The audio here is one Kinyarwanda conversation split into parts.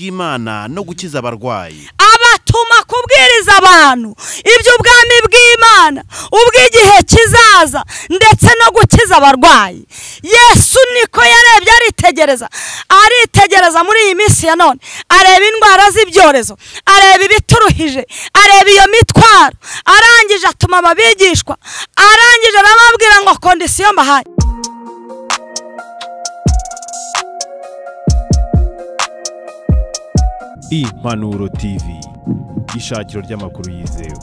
bw'imana no gukiza abarwayi abatuma kubwiriza abantu iby'ubwami bw'imana ubw'igihe kizaza ndetse no gukiza abarwayi yesu niko yarebye aritegereza aritegereza muri iyi minsi ya none areba indwara z'ibyorezo areba ibituruhije areba iyo mitwaro arangije atuma ababigishwa arangije arababwira ngo kondisiyo mbahaye impanuro tv ishakiro ry'amakuru yizewe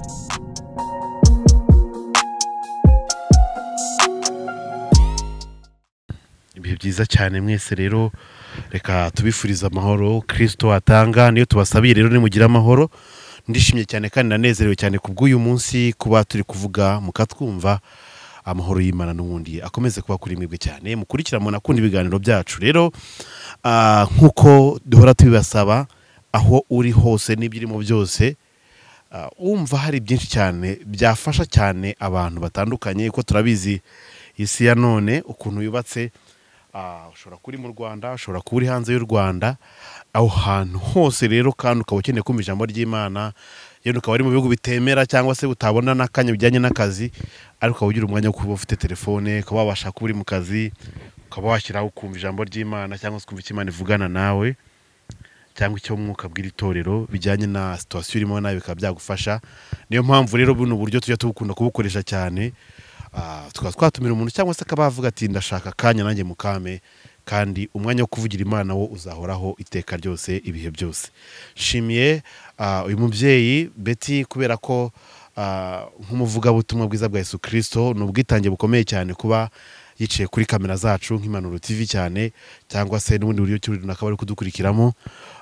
ibihe byiza cyane mwese rero reka tubifurize amahoro kirisito atanga niyo tubasabiye rero nimugire amahoro ndishimye cyane kandi nanezerewe cyane ku bw'uyu munsi kuba turi kuvuga mukatwumva amahoro y'imana n'ubundi akomeze kuba kuri mwebwe cyane mukurikira munakunda ibiganiro byacu rero ah, nk'uko duhora tubibasaba aho uri hose n'ibyo urimo byose ah, wumva hari byinshi cyane byafasha cyane abantu batandukanye kuko turabizi isi ya none ukuntu yubatse ah, ushobora kuba uri mu rwanda ushobora kuba uri hanze y'u rwanda aho hantu hose rero kandi ukaba ukeneye kumva ijambo ry'imana yewe ukaba uri mu bihugu bitemera cyangwa se utabona n'akanya bijyanye n'akazi ariko ukaba ugira umwanya wo kuba ufite telefone ukaba wabasha kuba uri mu kazi ukaba washyiraho ukumva ijambo ry'imana cyangwa se ukumva icyo imana ivugana nawe cyangwa icyo mwuka bw'iri torero bijyanye na situwasiyo urimo nawe bikaba byagufasha niyo mpamvu rero buno buryo tujya tubukunda kubukoresha cyane Ah, tukaba twatumira umuntu cyangwa se akaba yavuga ati ndashaka akanya nanjye mukame kandi umwanya wo kuvugira imana wo uzahoraho iteka ryose ibihe byose nshimiye ah, uyu mubyeyi beti kubera ko ah, nk'umuvugabutumwa bwiza bwa yesu kirisito ni ubwitange bukomeye cyane kuba yicaye kuri kamera zacu nk'impanuro tv cyane cyangwa se n'ubundi buryo ki runaka bari kudukurikiramo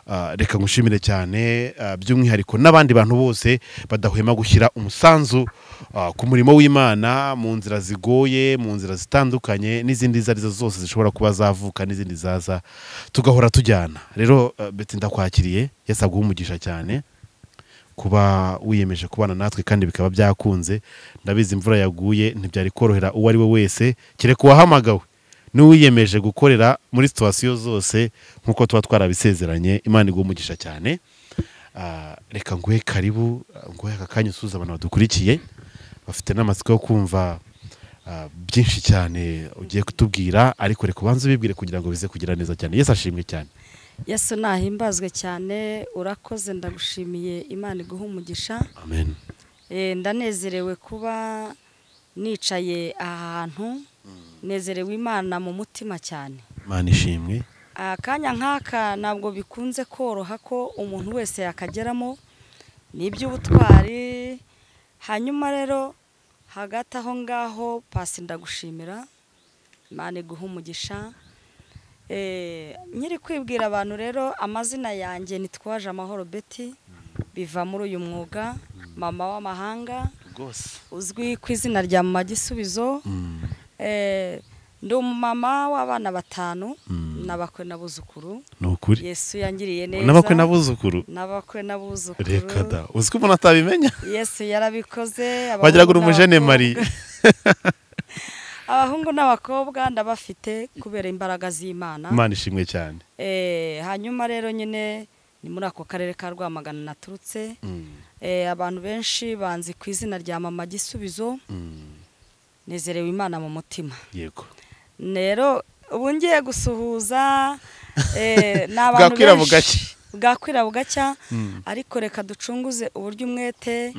Ah, reka ngushimire cyane ah, by'umwihariko n'abandi bantu bose badahwema gushyira umusanzu ah, ku murimo w'imana mu nzira zigoye mu nzira zitandukanye n'izindi izo arizo zose zishobora kuba zavuka n'izindi zaza tugahora tujyana rero ah, beti ndakwakiriye yasabwe umugisha cyane kuba wiyemeje kubana natwe kandi bikaba byakunze ndabizi imvura yaguye ntibyari korohera uwo ari we wese kereka uwahamagawe n'uwiyemeje gukorera muri situwasiyo zose nk'uko tuba twarabisezeranye imana iguha umugisha cyane Ah, reka nguhe karibu ah, nguhe aka kanya usuhuza abantu badukurikiye bafite n'amatsiko yo kumva ah, byinshi cyane ugiye kutubwira ariko reka ubanze ubibwire kugira ngo bize kugira neza cyane yesu ashimwe cyane yesu nahimbazwe cyane urakoze ndagushimiye imana iguha umugisha amen Eh, ndanezerewe kuba nicaye aha hantu nezerewe imana mu mutima cyane imana ishimwe akanya nk'aka ntabwo bikunze koroha ko umuntu wese yakageramo ni iby'ubutwari hanyuma rero hagati aho ngaho pasi ndagushimira imana iguha umugisha Eh, nkiri kwibwira abantu rero amazina yanjye nitwaje amahoro beti biva muri uyu mwuga mama w'amahanga rwose uzwi ku izina rya mama gisubizo Eh, ndi umumama w'abana batanu n'abakwe n'abuzukuru ni ukuri yesu yangiriye neza n'abakwe n'abuzukuru n'abakwe n'abuzukuru reka da uzi ko umuntu atabimenya yesu yarabikoze abahungu wagira ngo uri umujene n'abakobwa- mari abahungu n'abakobwa ndabafite kubera imbaraga z'imana imana ishimwe cyane Eh, hanyuma rero nyine ni muri ako karere ka rwamagana naturutse Eh, abantu benshi banzi ku izina rya mama gisubizo nezerewe imana mu mutima yego rero ubu ngiye gusuhuza eh, ni abantu Bwakwira benshi- bugacya. bwakwira bugacya ariko reka ducunguze uburyo umwete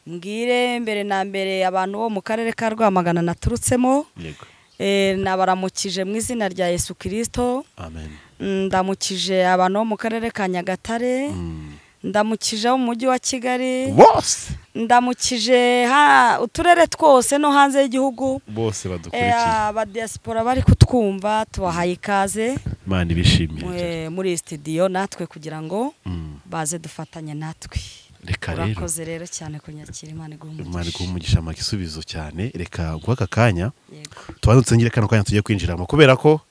mbwire mbere na mbere abantu bo mu karere ka rwamagana naturutsemo yego eh, nabaramukije mu izina rya yesu kirisito amen ndamukije abantu bo mu karere ka nyagatare ndamukije abo mu mujyi wa kigali bose ndamukije ha- uturere twose no hanze y'igihugu bose Eh, badukurikiye abadiyasipora bari kutwumva tubahaye ikaze imana ibishimiye cyane. eh, muri iyi sitidiyo natwe kugira ngo Mm. baze dufatanye natwe reka rero urakoze rero cyane kunyakira imana iguha imana iguha umugisha amaka igisubizo cyane reka guha aka kanya yego tubanze ngire kano kanya tugiye kwinjiramo kubera ko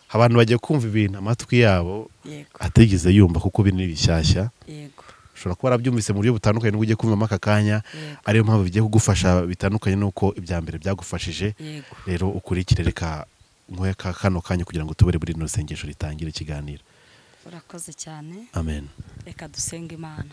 abantu bagiye kumva ibintu amatwi yabo yego atigeze yumva kuko biri ni bishyashya yego ushobora kuba warabyumvise mu buryo butandukanye n'ubwo ugiye kumvamo aka kanya Yego. ariyo mpamvu bigiye kugufasha bitandukanye n'uko ibya mbere byagufashije yego rero ukurikire reka nguhe aka kano kanya kugira ngo tubure buri rino sengesho ritangire ikiganiro urakoze cyane amen reka dusenge imana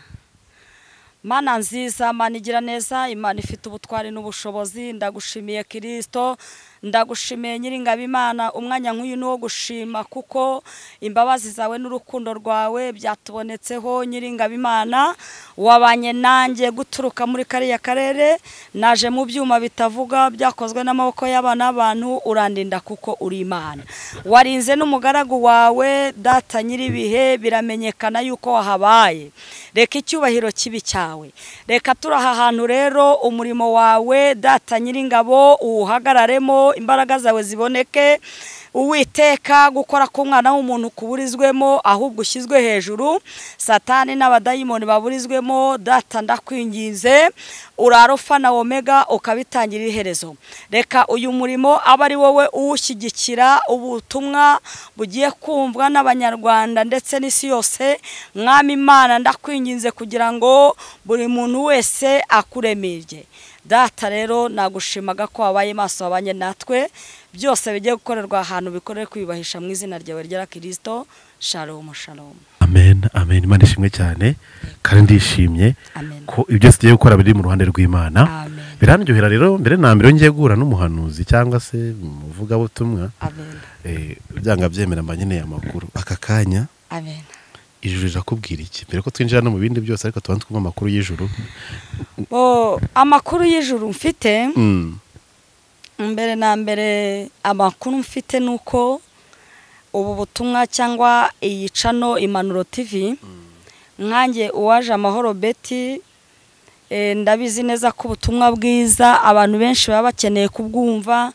mana nziza mana igira neza imana ifite ubutwari n'ubushobozi ndagushimiye kirisito ndagushimiye nyiringabo imana umwanya nk'uyu ni uwo gushima kuko imbabazi zawe n'urukundo rwawe byatubonetseho nyiringabo imana wabanye nanjye guturuka muri kariya karere naje mu byuma bitavuga byakozwe n'amaboko y'abana n'abantu urandinda kuko uri imana warinze n'umugaragu wawe data nyir'ibihe biramenyekana yuko wahabaye reka icyubahiro kibi cyawe reka turaha ahantu rero umurimo wawe data nyir'ingabo uwuhagararemo imbaraga zawe ziboneke uwiteka gukora k'umwana w'umuntu kuburizwemo ahubwo ushyizwe hejuru satani n'abadayimoni baburizwemo data ndakwinginze urarufa na omega ukabitangira iherezo reka uyu murimo abe ari wowe uwushyigikira ubutumwa bugiye kumvwa n'abanyarwanda ndetse n'isi yose mwami imana ndakwinginze kugira ngo buri muntu wese akuremerye data rero nagushimaga ko wabaye maso wabanye natwe byose bigiye gukorerwa ahantu bikorere kwiyubahisha mu izina ryawe rya kirisito sharomu sharomu amen amen imana ishimwe cyane kandi ndishimye amen ko ibyo byose tugiye gukora biri mu ruhande rw'imana amen birandyohera rero mbere na mbere ngiye guhura n'umuhanuzi cyangwa se umuvugabutumwa amen eh, byanga byemera mba nkeneye amakuru aka kanya amen ijuru rirakubwira iki mbere ko twinjira no mu bindi byose ariko tubanza twumva amakuru y'ijuru Bo, amakuru y'ijuru mfite Mm, mbere na mbere amakuru mfite ni uko ubu butumwa cyangwa iyi cano imanuro tv nkange uwaje amahoro beti eh, ndabizi neza ko ubutumwa bwiza abantu benshi baba bakeneye kubwumva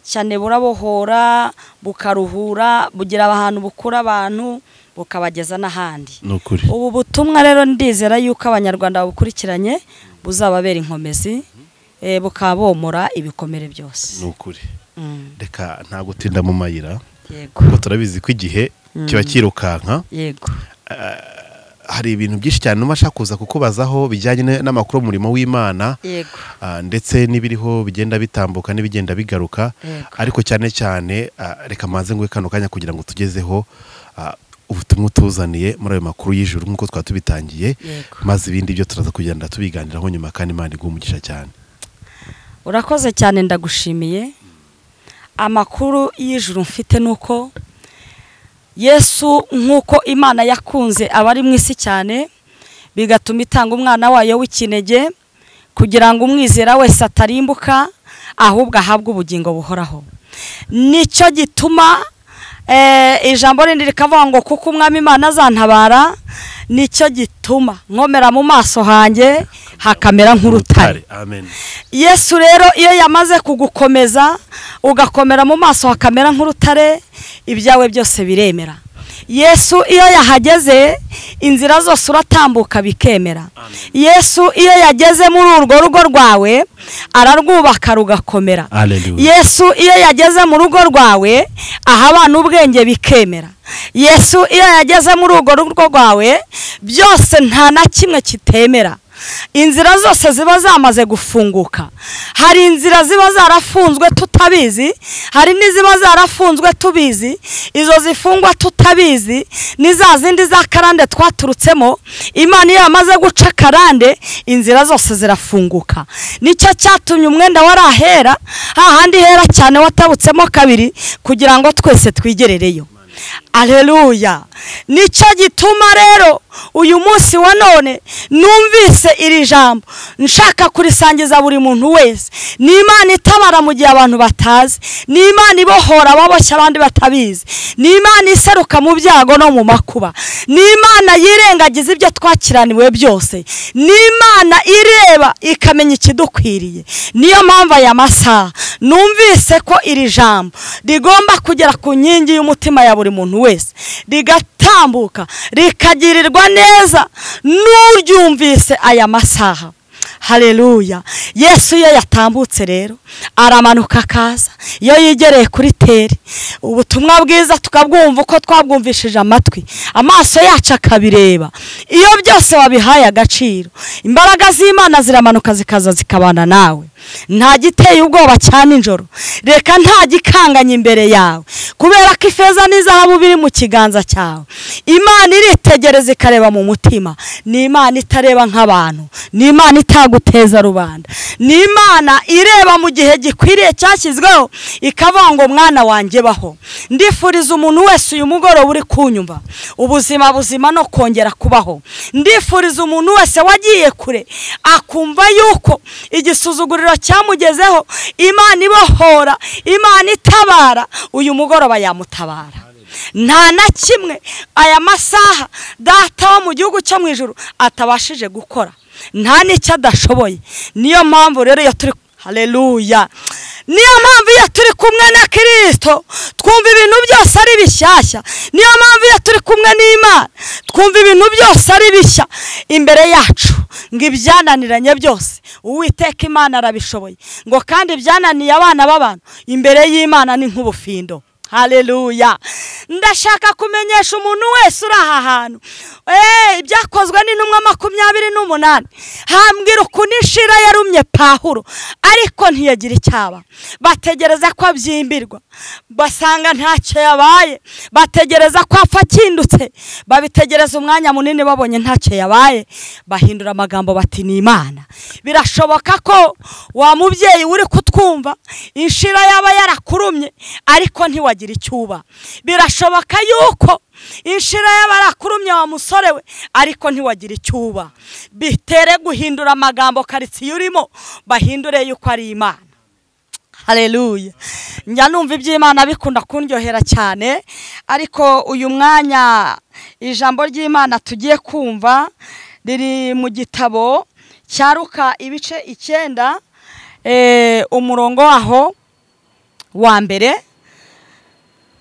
cyane burabohora bukaruhura bugira ahantu bukura abantu bukabageza n'ahandi ni ukuri ubu butumwa rero ndizera yuko abanyarwanda babukurikiranye buzababera inkomezi eh, bukaba bomora ibikomere ni byose ukuri Mm, reka nta gutinda mu mayira yego kuko turabizi ko igihe kiba cyirukanka yego hari ibintu byinshi cyane numa ashaka kuza kukubazaho bijyanye na- n'amakuru y'umurimo w'imana yego ah, ndetse n'ibiriho bigenda bitambuka n'ibigenda bigaruka Yego. ariko cyane cyane ah, reka manze nguhe kano kanya kugira ngo tugezeho ah, ubutumwa utuzaniye muri ayo makuru y'ijuru nk'uko twaba tubitangiye Yego. maze ibindi byo turaza kugenda tubiganiraho nyuma kandi imana iguhe umugisha cyane urakoze cyane ndagushimiye amakuru y'ijuru mfite ni uko yesu nk'uko imana yakunze abari mu isi cyane bigatuma itanga umwana wayo w'ikinege kugira ngo umwizera wese atarimbuka ahubwo ahabwe ubugingo buhoraho nicyo gituma eh, ijambo rindi rikavuga ngo kuko umwami imana azantabara nicyo gituma nkomera mu maso hanjye hakamera nk'urutare amen yesu rero iyo yamaze kugukomeza ugakomera mu maso hakamera nk'urutare ibyawe byose biremera yesu iyo yahageze inzira zose uratambuka bikemera yesu iyo yageze muri urwo rugo rwawe ararwubaka rugakomera Hallelujah. yesu iyo yageze mu rugo rwawe aha abana ubwenge bikemera yesu iyo yageze muri urwo rugo rwawe byose nta na kimwe kitemera inzira zose ziba zamaze gufunguka hari inzira ziba zarafunzwe tutabizi hari n'iziba zarafunzwe tubizi izo zifungwa tutabizi ni za zindi za karande twaturutsemo imana iyo yamaze guca karande inzira zose zirafunguka nicyo cyatumye umwenda wari ahera hahandi hera cyane watabutsemo kabiri kugira ngo twese twigerereyo aleluya nicyo gituma rero uyu munsi wa none numvise iri jambo nshaka kurisangiza buri muntu wese ni imana itabara mu gihe abantu batazi ni imana ibohora ababoshye abandi batabizi ni imana iseruka mu byago no mu makuba ni imana yirengagiza ibyo twakiraniwe byose ni imana ireba ikamenya ikidukwiriye niyo mpamvu aya masaha numvise ko iri jambo rigomba kugera ku nkingi y'umutima ya buri muntu wese rigatambuka rikagirirwa neza n'uryumvise aya masaha hareruya yesu iyo yatambutse rero aramanuka akaza iyo yegereye kuri teri ubutumwa bwiza tukabwumva uko twabwumvishije amatwi amaso yacu akabireba iyo byose wabihaye agaciro imbaraga z'imana ziramanuka zikaza zikabana nawe nta giteye ubwoba cya nijoro reka nta gikanganye imbere yawe kubera ko ifeza n'izahabu biri mu kiganza cyawe imana iritegereza ikareba mu mutima ni imana itareba nk'abantu ni imana itaguteza rubanda ni imana ireba mu gihe gikwiriye cyashyizweho ikavuga ngo mwana wanjye baho ndifuriza umuntu wese uyu mugoroba uri kunyumva ubuzima buzima no kongera kubaho ndifuriza umuntu wese wagiye kure akumva yuko igisuzuguriro cyamugezeho imana ibohora imana itabara uyu mugoroba yamutabara nta na kimwe aya masaha data wo mu gihugu cyo mu ijoro atabashije gukora nta n'icyo adashoboye niyo mpamvu rero iyo turi hareruya niyo mpamvu iyo turi kumwe na kirisito twumva ibintu byose ari bishyashya niyo mpamvu iyo turi kumwe n'imana twumva ibintu byose ari bishya imbere yacu ngo ibyananiranye byose uwiteka imana arabishoboye ngo kandi ibyananiye abana b'abantu imbere y'imana ni nk'ubufindo hareruya ndashaka kumenyesha umuntu wese uri aha hantu ibyakozwe n'intumwa makumyabiri n'umunani hambwira ukuntu inshira yarumye pahuro ariko ntiyagira icyaba bategereza ko abyimbirwa basanga ntacyo yabaye bategereza ko apfa akindutse babitegereza umwanya munini babonye ntacyo yabaye bahindura amagambo bati ni imana birashoboka ko wa mubyeyi uri kutwumva inshira yaba yarakurumye ariko ntiwagira icyuba birashoboka yuko inshira y'abarakurumye wa musore we ariko ntiwagira icyuba bitere guhindura amagambo karitsiye urimo bahindure yuko ari imana hareruye njya numva iby'imana bikunda kundyohera cyane ariko uyu mwanya ijambo ry'imana tugiye kumva riri mu gitabo cyaruka ibice icyenda umurongo waho wa mbere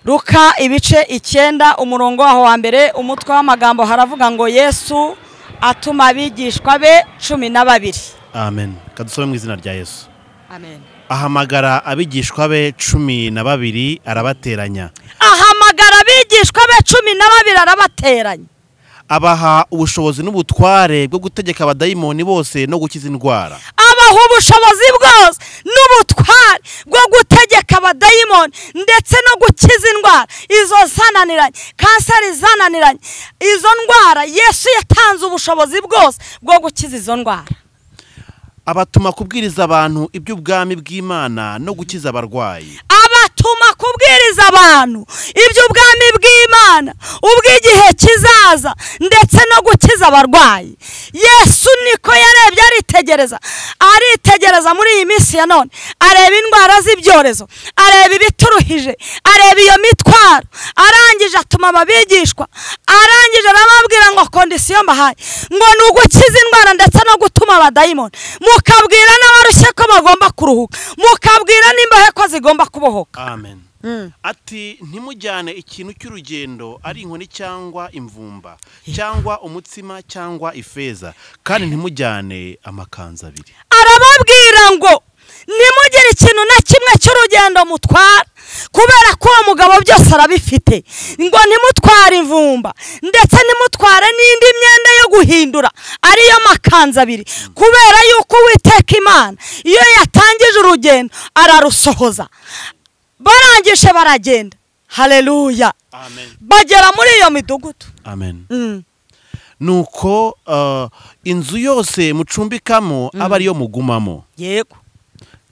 ruka ibice icyenda umurongo waho wa mbere umutwe w'amagambo haravuga ngo yesu atuma abigishwa be cumi na babiri amen kadusobe mu izina rya yesu amen ahamagara abigishwa be cumi na babiri arabateranya ahamagara abigishwa be cumi na babiri arabateranya abaha ubushobozi n'ubutware bwo gutegeka abadayimoni bose no gukiza indwara abaha ubushobozi bwose n'ubutware bwo gutegeka abadayimoni ndetse no gukiza indwara izo zananiranye kanseri zananiranye izo ndwara yesu yatanze ubushobozi bwose bwo gukiza izo ndwara abatuma kubwiriza abantu iby'ubwami bw'imana no gukiza abarwayi abatuma kubwiriza abantu iby'ubwami bw'imana ubw'igihe kizaza ndetse no gukiza abarwayi yesu niko yarebye aritegereza aritegereza muri iyi minsi ya none areba indwara z'ibyorezo areba ibituruhije areba iyo mitwaro arangije atuma ababigishwa arangije arababwira ngo kondisiyo mbahaye ngo ni ugukiza indwara ndetse no gutuma abadayimoni mukabwira n'abarushye ko bagomba kuruhuka mukabwira n'imbahe ko zigomba kubohoka amen ati ntimujyane ikintu cy'urugendo ari inkoni cyangwa imvumba cyangwa umutsima cyangwa ifeza kandi ntimujyane amakanzu abiri arababwira ngo ntimugire ikintu na kimwe cy'urugendo mutwara kubera ko uwo mugabo byose arabifite ngo ntimutware imvumba ndetse ntimutware n'indi myenda yo guhindura ariyo makanzu abiri kubera yuko uwiteka imana iyo yatangije urugendo ararusohoza barangije baragenda hareruya amen bagera muri iyo midugudu amen Mm. nuko uh, inzu yose mucumbikamo aba ariyo mugumamo yego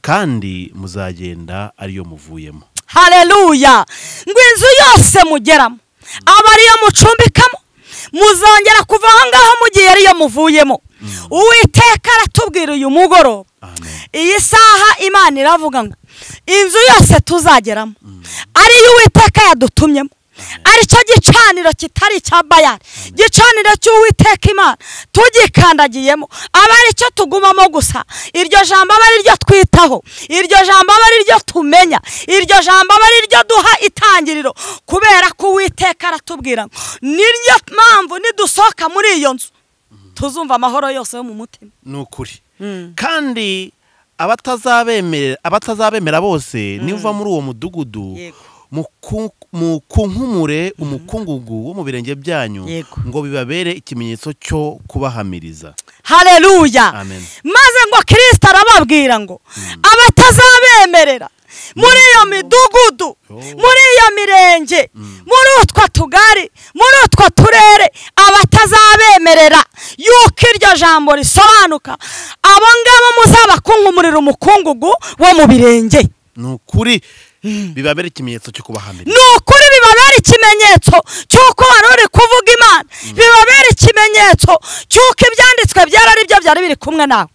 kandi muzagenda ariyo muvuyemo hareruya ngo inzu yose mugeramo aba ariyo mucumbikamo muzongera kuva aho ngaho mu gihe ariyo muvuyemo uwiteka aratubwira uyu mugoroba amen iyi saha imana iravuga ngo inzu yose tuzageramo ariyo uwiteka yadutumyemo aricyo gicaniro kitari icya bayari gicaniro cy'uwiteka imana tugikandagiyemo aba aricyo tugumamo gusa iryo jambo aba ariryo twitaho iryo jambo aba ariryo tumenya iryo jambo aba ariryo duha itangiriro kubera ko uwiteka aratubwira ngo niryo mpamvu nidusohoka muri iyo nzu tuzumva amahoro yose yo mu mutima ni ukuri Mm. kandi abatazabemerera abatazabemera bose niba muri uwo mudugudu Yego. muku- mukunkumure umukungugu wo mu birenge byanyu Yego. ngo bibabere ikimenyetso cyo kubahamiriza haleluya Amen. maze ngo kirisita arababwira ngo abatazabemerera muri iyo midugudu muri iyo mirenge muri utwo tugari muri utwo turere abatazabemerera yuko iryo jambo risobanuka abo ngabo muzabakunkumurira umukungugu wo mu birenge ni ukuri bibabere ikimenyetso cyo kubahamiriza ni ukuri bibabera ikimenyetso cy'uko wari uri kuvuga imana bibabera ikimenyetso cy'uko ibyanditswe byera ari byo byari biri kumwe nawe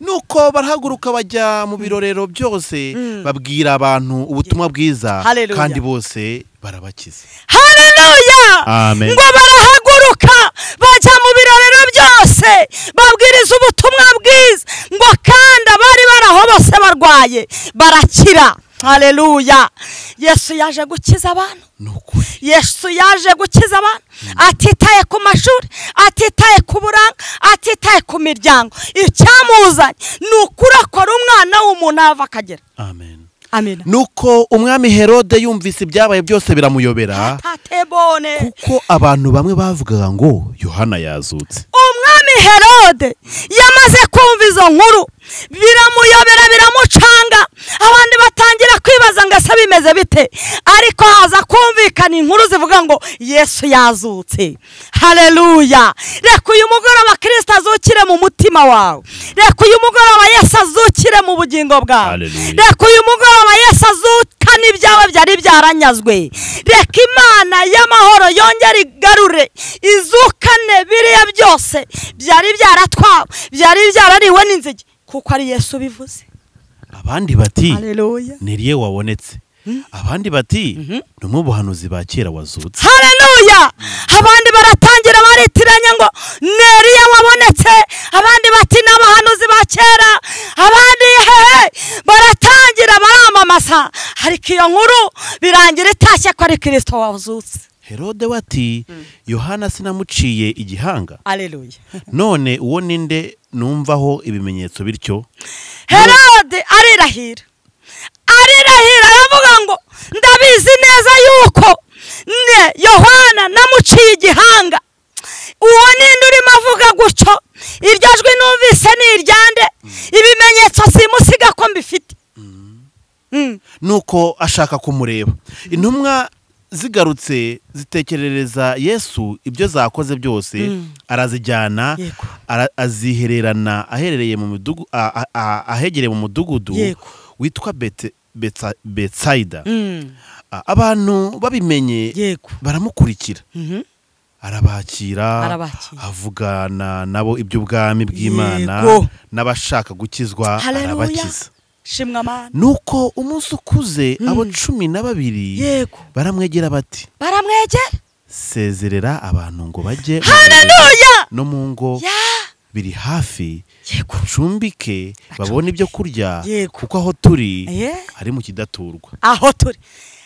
nuko barahaguruka bajya mu birorero byose babwira abantu ubutumwa bwiza Hallelujah. kandi bose barabakiza haleluya Amen. ngo barahaguruka bajya mu birorero byose babwiriza ubutumwa bwiza ngo kandi abari bari aho bose barwaye barakira haleluya yesu yaje gukiza abantu ni ukuri yesu yaje gukiza abantu atitaye ku mashuri atitaye ku buranga atitaye ku miryango icyamuzanye ni ukuri akora umwana w'umuntu ava akagera amen amina nuko umwami herode yumvise ibyabaye byose biramuyobera tatebone kuko abantu bamwe bavugaga ngo yohana yazutse umwami herode yamaze kumva izo nkuru biramuyobera biramucanga abandi batangira kwibaza ngo ese bimeze bite ariko haza kumvikana inkuru zivuga ngo yesu yazutse haleluya reka uyu mugoroba kirisita azukire mu mutima wawe reka uyu mugoroba yesu azukire mu bugingo bwawe Haleluya. reka uyu mugoroba yesu azukane ibyawe byari byaranyazwe reka imana y'amahoro yongere igarure izukane biriya byose byari byaratwawe byari byarariwe n'inzige kuko ari yesu ubivuze abandi bati hareruya niriye wabonetse abandi bati ni umwe mu buhanuzi ba kera wazutse hareruya abandi baratangira baritiranya ngo neriya wabonetse abandi bati n'abahanuzi ba kera abandi hehe baratangira baramamaza ariko iyo nkuru birangira itashye ko ari kirisito wazutse herode wati yohana sinamuciye igihanga hareruya none uwo ninde numvaho ibimenyetso bityo herode arirahira arirahira aravuga ngo ndabizi neza yuko ne yohana namuciye igihanga uwo ninde urimo avuga gutyo iryo jwi numvise ni iryande ibimenyetso simusiga ko mbifite Mm. nuko ashaka kumureba intumwa zigarutse zitekerereza yesu ibyo zakoze byose arazijyana Yego. ara- azihererana aherereye mu midugu a- a- a- ahegereye mu mudugudu Yego. witwa Bete- Betsa- betsayida Mm. A- abantu babimenye yego baramukurikira Mhm. arabakira Arabakira. avugana nabo iby'ubwami Yego. bw'imana n'abashaka gukizwa Haleluya arabakiza shimwa amana nuko umunsi ukuze abo cumi na babiri yego baramwegera bati baramwegera sezerera abantu ngo bajye mu birori haleluya no mu ngo ya biri hafi yego cumbike babone ibyo kurya Yego. kuko aho turi Eh. ari mu kidaturwa aho turi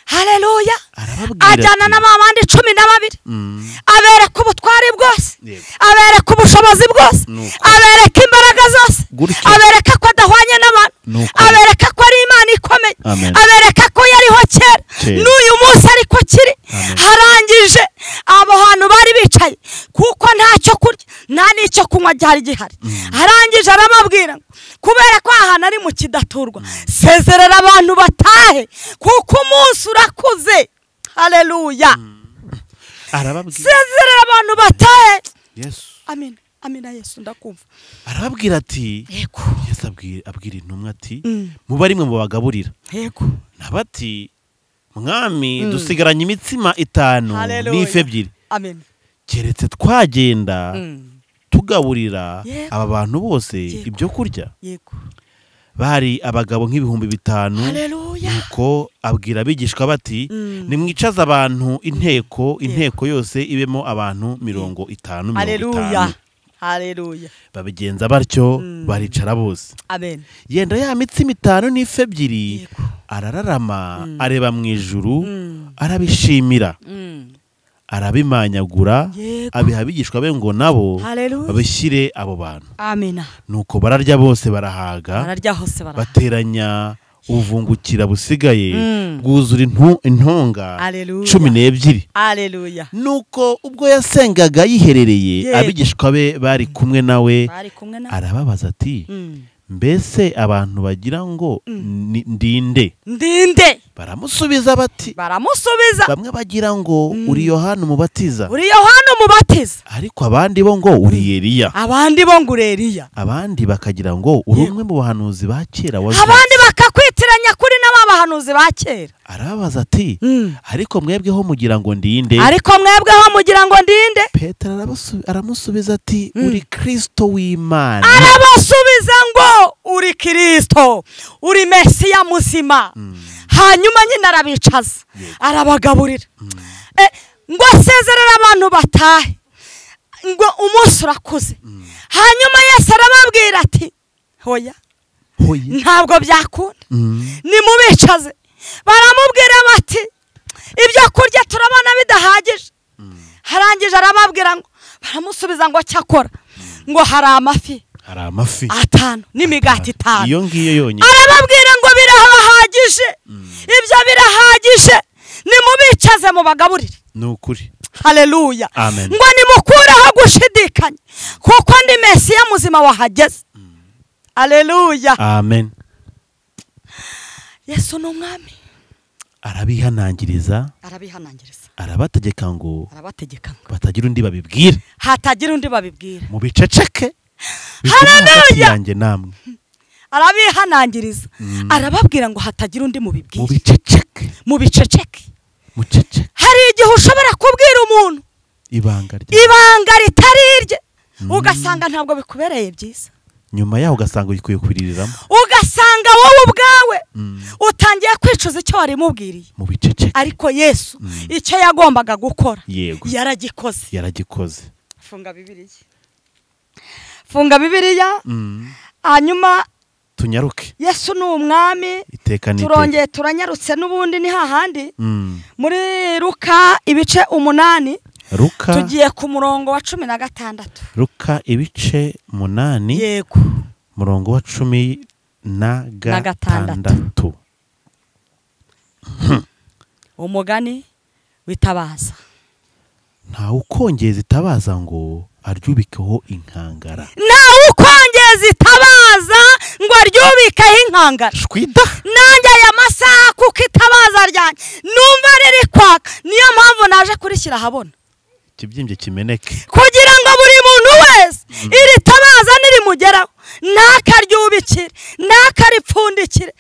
haleluya Arababwira ajyana ati, na ba bandi cumi na babiri "Mm, abereka ubutwari bwose Yego. abereka ubushobozi bwose Nuko. abereka imbaraga zose Gutyo. abereka ko adahwanye n'abantu Nuko. abereka ko ari imana ikomeye Amen. abereka ko yariho kera Kera. n'uyu munsi ariko kiri Amen. harangije abo hantu bari bicaye kuko nta cyo kurya nta n'icyo kunywa cyari gihari arangije arababwira ngo kubera ko aha hantu ari mu kidaturwa sezerera abantu batahe kuko umunsi urakuze haleluya arababwira sezerera abantu batahe Yesu amina amina yesu ndakumva arababwira ati yego yesu abwira abwira intumwa ati Mm. muba rimwe mu bagaburira yego nabati mwami dusigaranye imitsima itanu Haleluya. n'ifi ebyiri amina keretse twagenda Mm. tugaburira Yego. aba bantu bose Yego. ibyo kurya yego bari abagabo nk'ibihumbi bitanu haleluya nuko abwira abigishwa bati Mm. nimwicaze abantu inteko inteko yose ibemo abantu mirongo itanu mirongo haleluya itanu haleluya babigenza batyo baricara bose amen yenda ya mitsima itanu n'ifi ebyiri Yego. arararama areba mu ijuru Mm. arabishimira Mm. arabimanyagura Yego. abiha abigishwa be ngo nabo Hallelujah. babishyire abo bantu amena nuko bararya bose barahaga bararya hose barahaga bateranya ubuvungukira busigaye Mm. bwuzura intu- intonga Hallelujah. cumi n'ebyiri Hallelujah. nuko ubwo yasengaga yiherereye Yego. abigishwa be bari kumwe nawe bari kumwe na arababaza ati Mm. mbese abantu bagira ngo ni- ndinde ndinde baramusubiza bati baramusubiza bamwe bagira ngo Mm. uri yohana umubatiza uri yohana umubatiza ariko abandi bo ngo uri eliya abandi bo ngo ureriya abandi bakagira ngo uri umwe mu bahanuzi ba kera wa abandi bakakwitiranya kuri n'aba bahanuzi ba kera arababaza ati Mm. ariko mwebweho mugira ngo ndinde ariko mwebweho mugira ngo ndinde petero arabasu- aramusubiza ati Mm. uri kirisito w'imana arabasubiza ngo uri kirisito uri mesiya muzima hanyuma nyine arabicaza arabagaburira Eh, ngo asezerere abantu batahe ngo umunsi urakuze hanyuma yesu arababwira ati hoya hoya ntabwo byakunda Mm. nimubicaze baramubwira bati ibyo kurya turabona bidahagije harangije arababwira ngo baramusubiza ngo cyakora ngo hari amafi hari amafi atanu n'imigati itanu iyo ngiyo yonyine arababwira ngo birahagije ibyo birahagije nimubicaze mubagaburire ni ukuri haleluya Amen. ngo nimukureho gushidikanya kuko ndi mesiya muzima wahageze haleluya amen yesu ni umwami arabihanangiriza arabihanangiriza arabategeka ngo arabategeka ngo batagira undi babibwira hatagira undi babibwira mu biceceke bikomeye Hallelujah. hagati yanjye namwe arabihanangiriza arababwira ngo hatagira undi mu mubibwira biceceke mubiceceke muceceke hari igihe ushobora kubwira umuntu ibanga rya ibanga ritari irye ugasanga ntabwo bikubereye byiza nyuma yaho ugasanga uyikuye kuririramo ugasanga wowe ubwawe utangiye kwicuza icyo warimubwiriye mu biceceke ariko yesu icyo yagombaga gukora yego yaragikoze yaragikoze funga bibiriya funga bibiriya Mm. hanyuma tunyaruke yesu ni umwami iteka n'iteka turongeye turanyarutse n'ubundi ni hahandi Mm. muri ruka ibice umunani ruka tugiye ku murongo wa cumi na gatandatu ruka ibice munani yego murongo wa cumi na Na gatandatu gatandatu. umugani witabaza ntawe ukongeza itabaza ngo aryubikeho inkangara nawe ukongeza itabaza ngo aryubikeho inkangara shwida nanjye aya masaha kuko itabaza ryanjye numva riri kwaka niyo mpamvu naje kurishyira ahabona ikibyimbye kimeneke kugira ngo buri muntu wese iri tabaza nirimugeraho ntakaryubikire ntakaripfundikire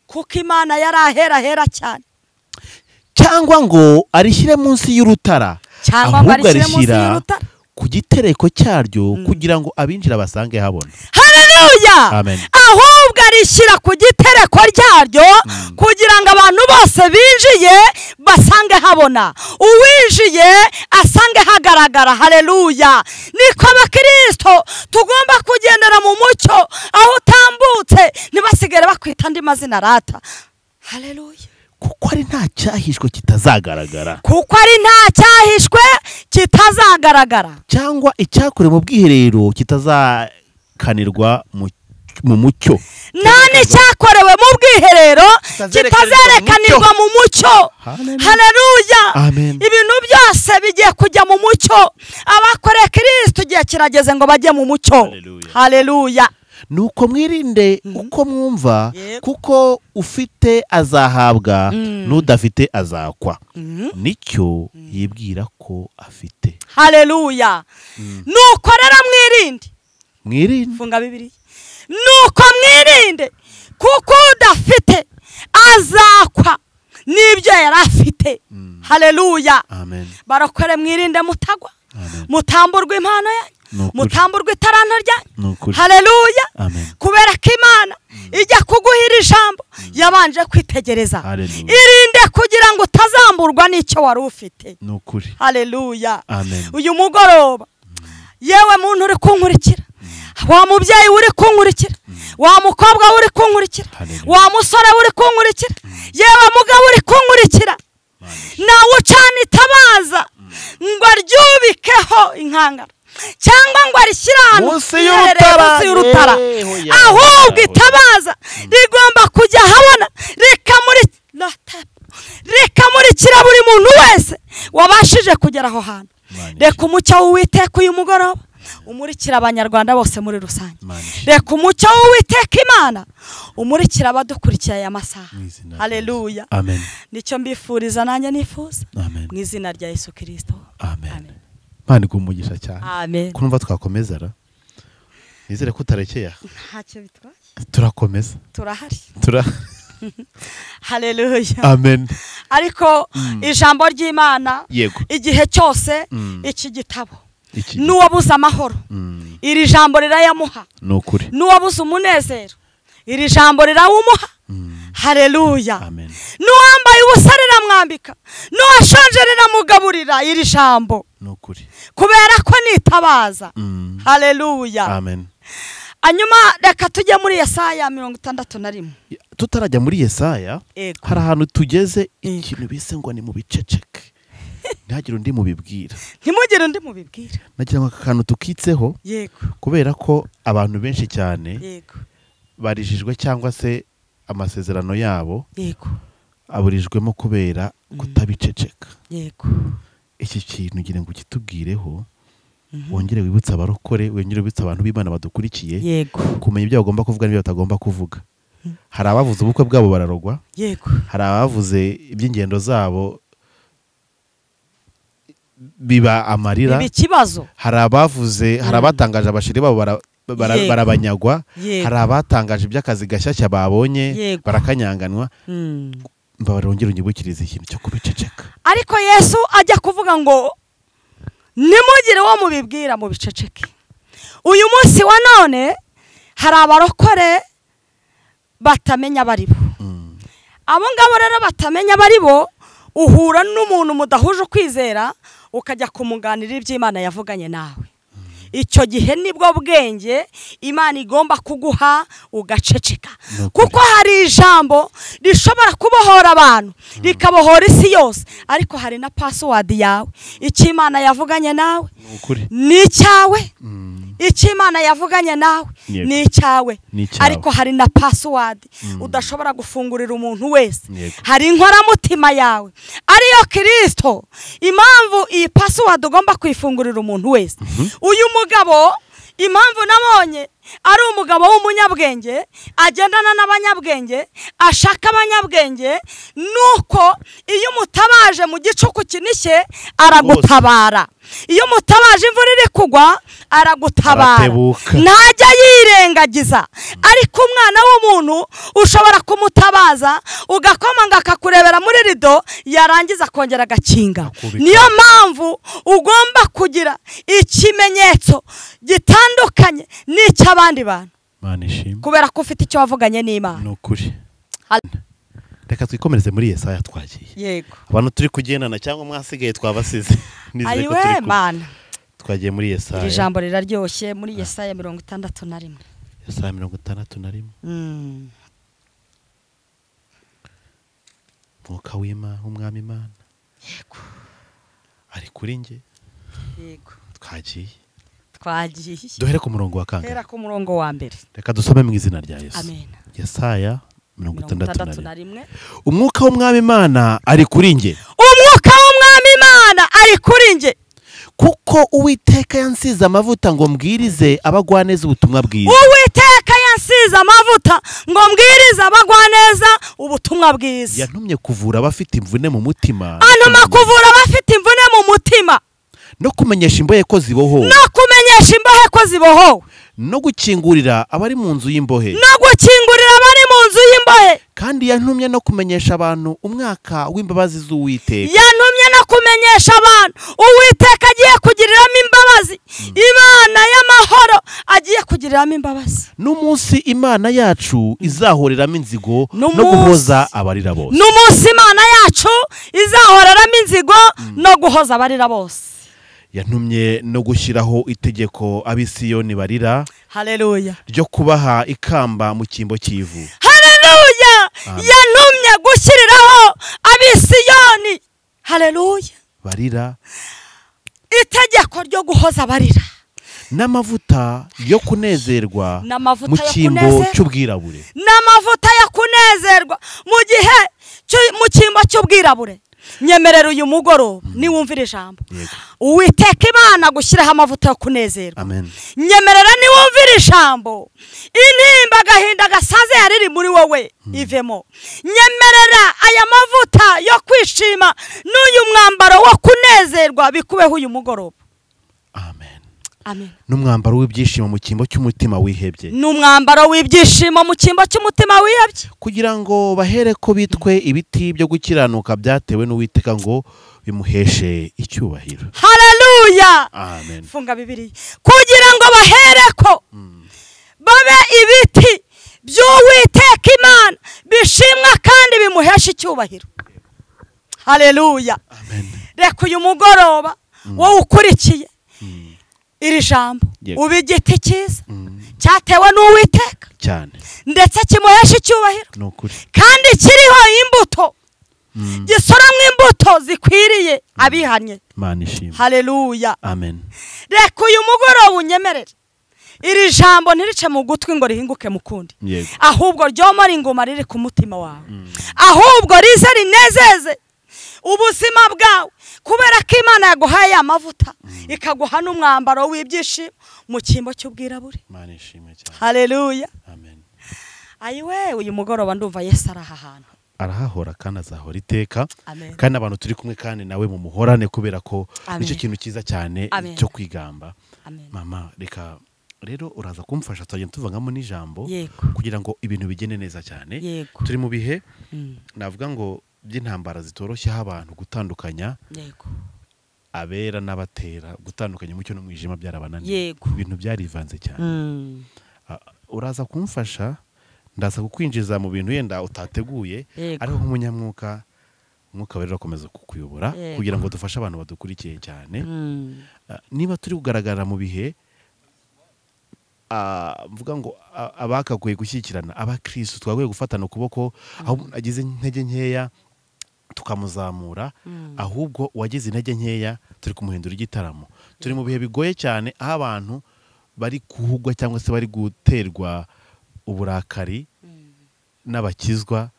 kuko imana yari ahera ahera cyane cyangwa ngo arishyire munsi y'urutara Cyangwa ngo arishyire munsi y'urutara. ku gitereko cyaryo kugira ngo abinjira basange habona haleluya Amen. ahubwo arishyira ku gitereko ryaryo kugira ngo abantu bose binjiye basange habona uwinjiye asange hagaragara haleluya niko abakirisito tugomba kugendera mu mucyo aho utambutse ntibasigare bakwita andi mazina rata haleluya kuko ari nta cyahishwe kitazagaragara kuko ari nta cyahishwe kitazagaragara cyangwa icyakorewe mu bwiherero kitazakanirwa mu- mu mucyo nta n'icyakorewe mu bwiherero Kitazerekanirwa kitazerekanirwa mu mucyo Hallelujah. haleluya Amen. ibintu byose bigiye kujya mu mucyo abakoreye kirisito igihe kirageze ngo bajye mu mucyo Hallelujah. haleluya nuko mwirinde uko mwumva Yep. kuko ufite azahabwa Mm. n'udafite azakwa Mhm. nicyo yibwira ko afite haleluya nuko rero mwirinde mwirinde funga bibiri nuko mwirinde kuko udafite azakwa n'ibyo yari afite haleluya amen barokore mwirinde mutagwa Amen. mutamburwa Ni impano yanyu ukuri. mutamburwa itaranto Ni ryanyu ukuri. haleluya Amen. kubera ko imana ijya kuguhira ijambo yabanje kwitegereza Hallelujah. irinde kugira ngo utazamburwa n'icyo wari ufite ni ukuri haleluya Amen. uyu mugoroba yewe muntu uri kunkurikira wa mubyeyi uri kunkurikira wa mukobwa uri kunkurikira Hallelujah. wa musore uri kunkurikira yewe mugabo uri kunkurikira nawe ucana itabaza ngo aryubikeho inkangara cyangwa ngo arishyire ahantu Munsi hiherereye y'urutara. munsi y'urutara Yeho ya- ahubwo itabaza rigomba kujya ahabona rikamuri- Rata- rikamurikira buri muntu wese wabashije kugera aho hantu Imana reka umucyo w'uwiteka uyu mugoroba umurikira abanyarwanda bose muri rusange Imana ishimwe. reka umucyo w'uwiteka imana umurikira abadukurikiye aya masaha Mu izina rya haleluya amen nicyo mbifuriza nanjye nifuza amen mu izina rya yesu kirisito amen imana iguha umugisha cyane amen kumva twakomeza ra nizere ko utarekeye aha ntacyo bitwaye turakomeza turahari tura haleluya amen ariko ijambo ry'imana yego igihe cyose Mm. iki gitabo iki n'uwabuze amahoro Mm, iri jambo rirayamuha ni ukuri n'uwabuze umunezero iri jambo rirawumuha Mm, haleluya amen n'uwambaye ubusa riramwambika n'uwashonje riramugaburira iri jambo ni ukuri kubera ko nitabaza Mm, haleluya amen hanyuma reka tujye muri yesaya mirongo itandatu na rimwe tutarajya muri yesaya Yego. hari ahantu tugeze Mm. ikintu bise ngo ni mu biceceke ntihagire undi mubibwira ntimugire undi mubibwira nagira ngo aka kantu tukitseho yego kubera ko abantu benshi cyane yego barijijwe cyangwa se amasezerano yabo yego aburijwemo kubera kutabiceceka yego iki kintu ngira ngo ukitubwireho wongere wibutse abarokore wongere wibutse abantu b'imana badukurikiye yego kumenya ibyo bagomba kuvuga n'ibyo batagomba kuvuga hari abavuze ubukwe bwabo bararogwa yego hari abavuze iby'ingendo zabo biba amarira ibi ikibazo hari abavuze hari abatangaje abashiri babo bara- bara- Yego. barabanyagwa Yego. hari abatangaje iby'akazi gashyashya babonye Yego. barakanyanganwa Mm. mbabarongera unyibukirize ikintu cyo kubiceceka ariko yesu ajya kuvuga ngo nimugire uwo mubibwira mu biceceke uyu munsi wa none hari abarokore batamenya abari bo Mm. abo ngabo rero batamenya abari bo uhura n'umuntu mudahuje ukwizera ukajya kumuganirira iby'imana yavuganye nawe icyo gihe nibwo bwenge imana igomba kuguha ugaceceka Ni ukuri. kuko hari ijambo rishobora kubohora abantu rikabohora isi yose ariko hari na pasiwadi yawe icyo imana yavuganye nawe ni ukuri ni icyawe Mm. icyo imana yavuganye nawe Yego. ni icyawe Ni icyawe. ariko hari na pasiwadi Mm. udashobora gufungurira umuntu wese Yego. hari inkoramutima yawe ariyo kirisito impamvu iyi pasiwadi ugomba kuyifungurira umuntu wese uyu mugabo impamvu nabonye ari umugabo w'umunyabwenge agendana n'abanyabwenge ashaka abanyabwenge nuko iyo umutabaje mu gicuku kinishye aragutabara iyo umutabaje imvura iri kugwa aragutabara Aratebuka. ntajya yirengagiza ariko umwana w'umuntu ushobora kumutabaza ugakomanga akakurebera muri rido yarangiza akongera agakinga Akubita. niyo mpamvu ugomba kugira ikimenyetso gitandukanye n'icy'abandi bantu imana ishimwe kubera ko ufite icyo wavuganye n'imana ni ukuri Hal- reka twikomereze muri yesaya twagiye yego abantu turi kugendana cyangwa mwasigaye twabasize Nizere ko ayiwe turi kumwe. mana twagiye muri iri yesaya jambo riraryoshye muri yesaya mirongo itandatu na rimwe yesaya mirongo itandatu na rimwe Mm. mwuka w'imana umwami imana ari kuri njye yego twagiye twagiye duhere ku murongo wa hera kangahe ku murongo wa mbere reka dusome mu izina rya yesu amen yesaya mirongo mirongo itandatu na itandatu na rimwe rimwe umwuka w'umwami imana ari kuri njye umwuka w'umwami imana ari kuri njye kuko uwiteka yansize amavuta ngo mbwirize abagwaneza ubutumwa bwiza uwiteka yansize amavuta ngo mbwirize abagwaneza ubutumwa bwiza yantumye kuvura abafite imvune mu mutima antuma kuvura abafite imvune mu mutima no kumenyesha imbohe ko zibohowe no kumenyesha imbohe ko zibohowe no gukingurira abari mu nzu y'imbohe no gukingurira abari mu nzu y'imbohe kandi yantumye no kumenyesha abantu umwaka w'imbabazi z'uwiteka yantumye no kumenyesha abantu uwiteka agiye kugiriramo imbabazi imana y'amahoro agiye kugiriramo imbabazi n'umunsi imana yacu izahoreramo inzigo no N'umunsi- guhoza abarira bose n'umunsi imana yacu izahoreramo inzigo no guhoza abarira bose yantumye no gushyiraho itegeko abisiyoni barira haleluya ryo kubaha ikamba mu cyimbo cy'ivu haleluya Amen. yantumye gushyiriraho abisiyoni haleluya barira itegeko ryo guhoza abarira n'amavuta yo kunezerwa ni amavuta mu yo cyimbo kunezerwa cy'ubwirabure ni amavuta yo kunezerwa mu gihe cy'u- mu cyimbo cy'ubwirabure nyemerera uyu mugoroba niwumvira ijambo Yego. uwiteka imana gushyiraho amavuta yo kunezerwa amen nyemerera niwumvira ijambo intimba agahinda gasaze yari iri muri wowe ivemo nyemerera aya mavuta yo kwishima n'uyu mwambaro wo kunezerwa bikubeho uyu mugoroba amen amen n'umwambaro w'ibyishimo mu cyimbo cy'umutima wihebye ni umwambaro w'ibyishimo mu cyimbo cy'umutima wiyabye kugira ngo bahere ko bitwe ibiti byo gukiranuka byatewe n'uwiteka ngo bimuheshe icyubahiro haleluya amen funga bibiri kugira ngo bahereko babe ibiti by'uwiteka imana bishimwa kandi bimuhesha icyubahiro haleluya amen reka uyu mugoroba wowe ukurikiye iri jambo Yego. uba igiti cyiza Mm, cyatewe n'uwiteka cyane ndetse kimuhesha icyubahiro ni ukuri kandi kiriho imbuto Mm, gisoromwa imbuto zikwiriye abihannye mana ishimwe haleluya amen reka uyu mugoroba unyemerere iri jambo ntirice mu gutwi ngo rihinguke mu kundi yego ahubwo ryomora ingoma riri ku mutima wawe ahubwo rize rinezeze ubuzima bwawe kubera ko imana yaguhaye ya mavuta ikaguha n'umwambaro w'ibyishimo mu cyimbo cy'ubwirabure mana ishimwe cyane haleluya amen ayiwe uyu mugoroba ndumva yesu ari aha hantu arahahora kandi azahora iteka amen kandi abantu turi kumwe kandi nawe mu muhorane kubera ko Amen. nicyo kintu cyiza cyane Amen. cyo kwigamba amen mama reka rero uraza kumfasha tuzagenda tuvangamo n'ijambo yego kugira ngo ibintu bigende neza cyane yego turi mu bihe Mm, navuga ngo by'intambara zitoroshye aho abantu gutandukanya yego abera n'abatera gutandukanya umucyo n'umwijima byarabananiye Yego. ibintu byarivanze cyane Mm, Ah, uraza kumfasha ndaza kukwinjiza mu bintu yenda utateguye Yego. ariko nk'umunyamwuka umwuka wera urakomeza kukuyobora Yego. kugira ngo dufashe abantu badukurikiye cyane mm. Ah, niba turi kugaragara mu bihe ah, mvuga ngo ah, abakagoye gushyikirana abakirisitu twagakwiye gufatana ukuboko aho umuntu agize intege nkeya tukamuzamura ahubwo uwagize intege nkeya turi kumuhindura igitaramo turi mu bihe bigoye cyane aho abantu bari guhugwa cyangwa se bari guterwa uburakari n'abakizwa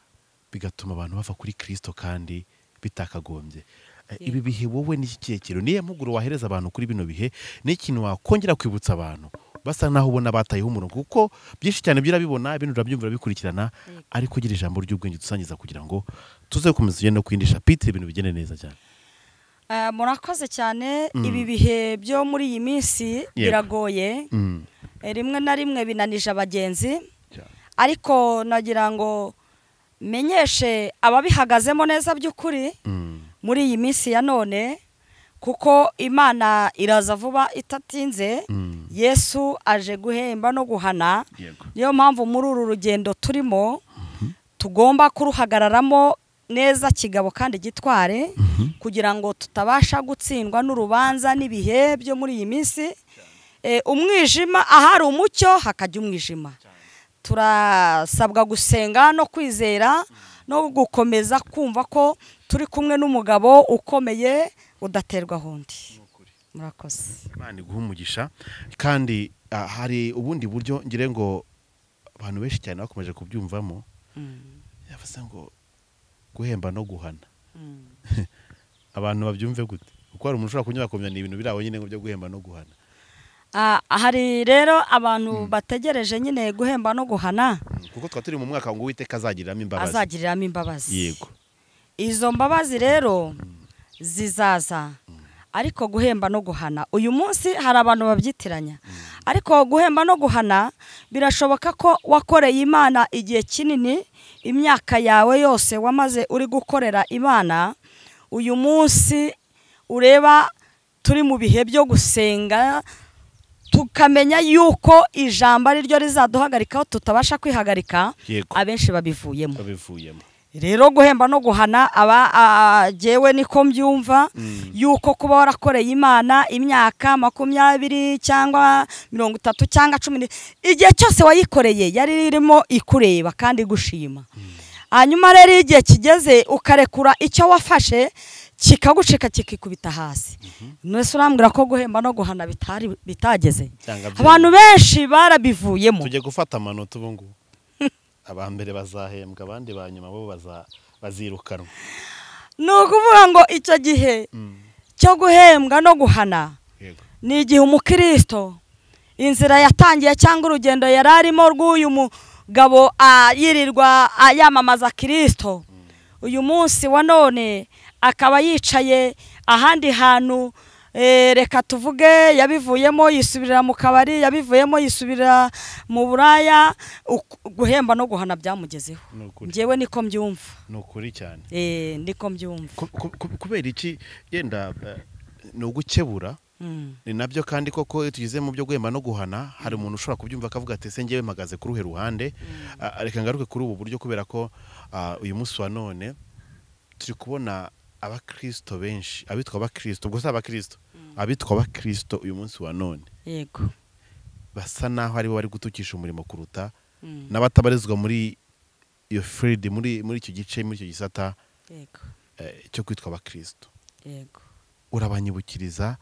bigatuma abantu bava kuri kirisito kandi bitakagombye Eh, ibi bihe wowe n'iki kirekiro niyo mpuguro wahereza abantu kuri bino bihe ni ikintu wakongera kwibutsa abantu basa naho ubona batayeho umurongo kuko byinshi cyane byo urabibona ibintu urabyumvira bikurikirana ariko ugira ijambo ry'ubwenge dusangiza kugira ngo tuze gukomeza ugende no kwindisha pitire ibintu bigende neza cyane Eh, murakoze cyane Mm. ibi bihe byo muri iyi minsi Yego. biragoye Eh, rimwe na rimwe binanije abagenzi Cyane. ariko nagira ngo menyeshe ababihagazemo neza by'ukuri Mm. muri iyi minsi ya none kuko imana iraza vuba itatinze Mm. yesu aje guhemba no guhana yego niyo mpamvu muri uru rugendo turimo tugomba kuruhagararamo neza kigabo kandi gitware kugira ngo tutabasha gutsindwa n'urubanza n'ibihe byo muri iyi minsi Eh, umwijima ahari umucyo hakajya umwijima turasabwa gusenga no kwizera no gukomeza kumva ko turi kumwe n'umugabo ukomeye udaterwa ahundi murakoze imana iguha umugisha kandi ah, hari ubundi buryo ngire ngo abantu benshi cyane bakomeje kubyumvamo Mm, yavuze ngo guhemba no guhana mm. abantu babyumve gute kuko hari umuntu ushobora kunyura akumenya ni ibintu biri aho nyine ngo byo guhemba no guhana Ah, hari rero abantu bategereje nyine guhemba no guhana kuko twaba turi mu mwaka ngo uwiteka azagiriramo imbabazi azagiriramo imbabazi yego izo mbabazi rero zizaza ariko guhemba no guhana uyu munsi hari abantu babyitiranya ariko guhemba no guhana birashoboka ko wakoreye imana igihe kinini imyaka yawe yose wamaze uri gukorera imana uyu munsi ureba turi mu bihe byo gusenga tukamenya yuko ijambo ari ryo rizaduhagarikaho tutabasha kwihagarika yego abenshi babivuyemo babivuyemo rero guhemba no guhana aba a- jewe niko mbyumva yuko kuba warakoreye imana imyaka makumyabiri cyangwa mirongo itatu cyangwa cumi ni- igihe cyose wayikoreye yari irimo ikureba kandi igushima hanyuma rero igihe kigeze ukarekura icyo wafashe kikagucika kikikubita hasi mwese urambwira ko guhemba no guhana bitari bitageze Byanga byera. abantu benshi barabivuyemo tujye gufata amanota ubu ngubu aba mbere bazahembwa abandi ba nyuma bo baza- bazirukanwa ni ukuvuga ngo icyo gihe cyo guhembwa no guhana Yego. ni igihe umukristo inzira yatangiye cyangwa urugendo yari arimo rw'uyu mugabo ah, yirirwa ah, yamamaza kirisito uyu munsi wa none akaba yicaye ahandi hantu eh, reka tuvuge yabivuyemo yisubirira mu kabari yabivuyemo yisubirira mu buraya uku- guhemba no guhana byamugezeho Ni ukuri. njyewe niko mbyumva ni ukuri cyane Eh, niko mbyumva Ku- ku- ku- kubera iki yenda eh, ni ugukebura Mm. ni nabyo kandi koko iyo tugeze mu byo guhemba no guhana hari umuntu ushobora kubyumva akavuga ati ese ngewe mpagaze ku ruhe ruhande Ah, reka ngaruke kuri ubu buryo kubera ko ah, uyu munsi wa none turi kubona abakristo benshi abitwa abakristo ubwo si abakristo abitwa abakristo uyu munsi wa none yego basa naho aribo bari gutukisha umurimo kuruta Mm. n'abatabarizwa muri iyo firidi muri muri icyo gice muri icyo gisata yego eh, cyo kwitwa abakristo yego urabanyibukiriza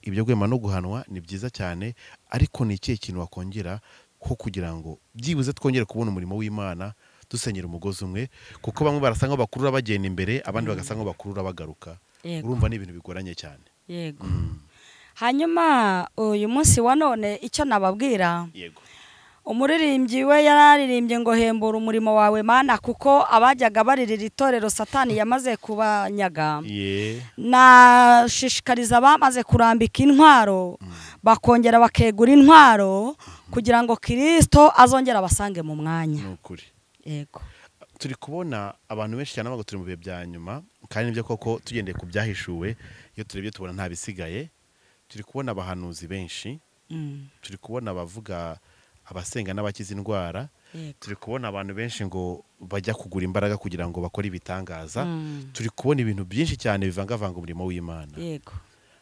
ibyo guhema no guhanwa ni byiza cyane ariko ni ikihe kintu wakongera ko kugira ngo byibuze twongere kubona umurimo w'imana dusenyera umugozi umwe kuko bamwe barasa nk'aho bakurura bagenda imbere abandi bagasa nk'aho bakurura bagaruka Yego. urumva ni ibintu bigoranye cyane yego hanyuma uyu munsi wa none icyo nababwira yego umuririmbyi we yararirimbye ngo hembura umurimo wawe mana kuko abajyaga baririra itorero satani yamaze kubanyaga ye nashishikariza abamaze kurambika intwaro bakongera bakegura intwaro kugira ngo kirisito azongera abasange mu mwanya ni ukuri yego turi kubona abantu benshi cyane bavuga turi mu bihe bya nyuma kandi nibyo koko tugendeye ku byahishuwe iyo turebye tubona nta bisigaye turi kubona abahanuzi benshi Mm. turi kubona abavuga abasenga n'abakiza indwara yego turi kubona abantu benshi ngo bajya kugura imbaraga kugira ngo bakore ibitangaza Mm. turi kubona ibintu byinshi cyane bivangavanga umurimo w'imana yego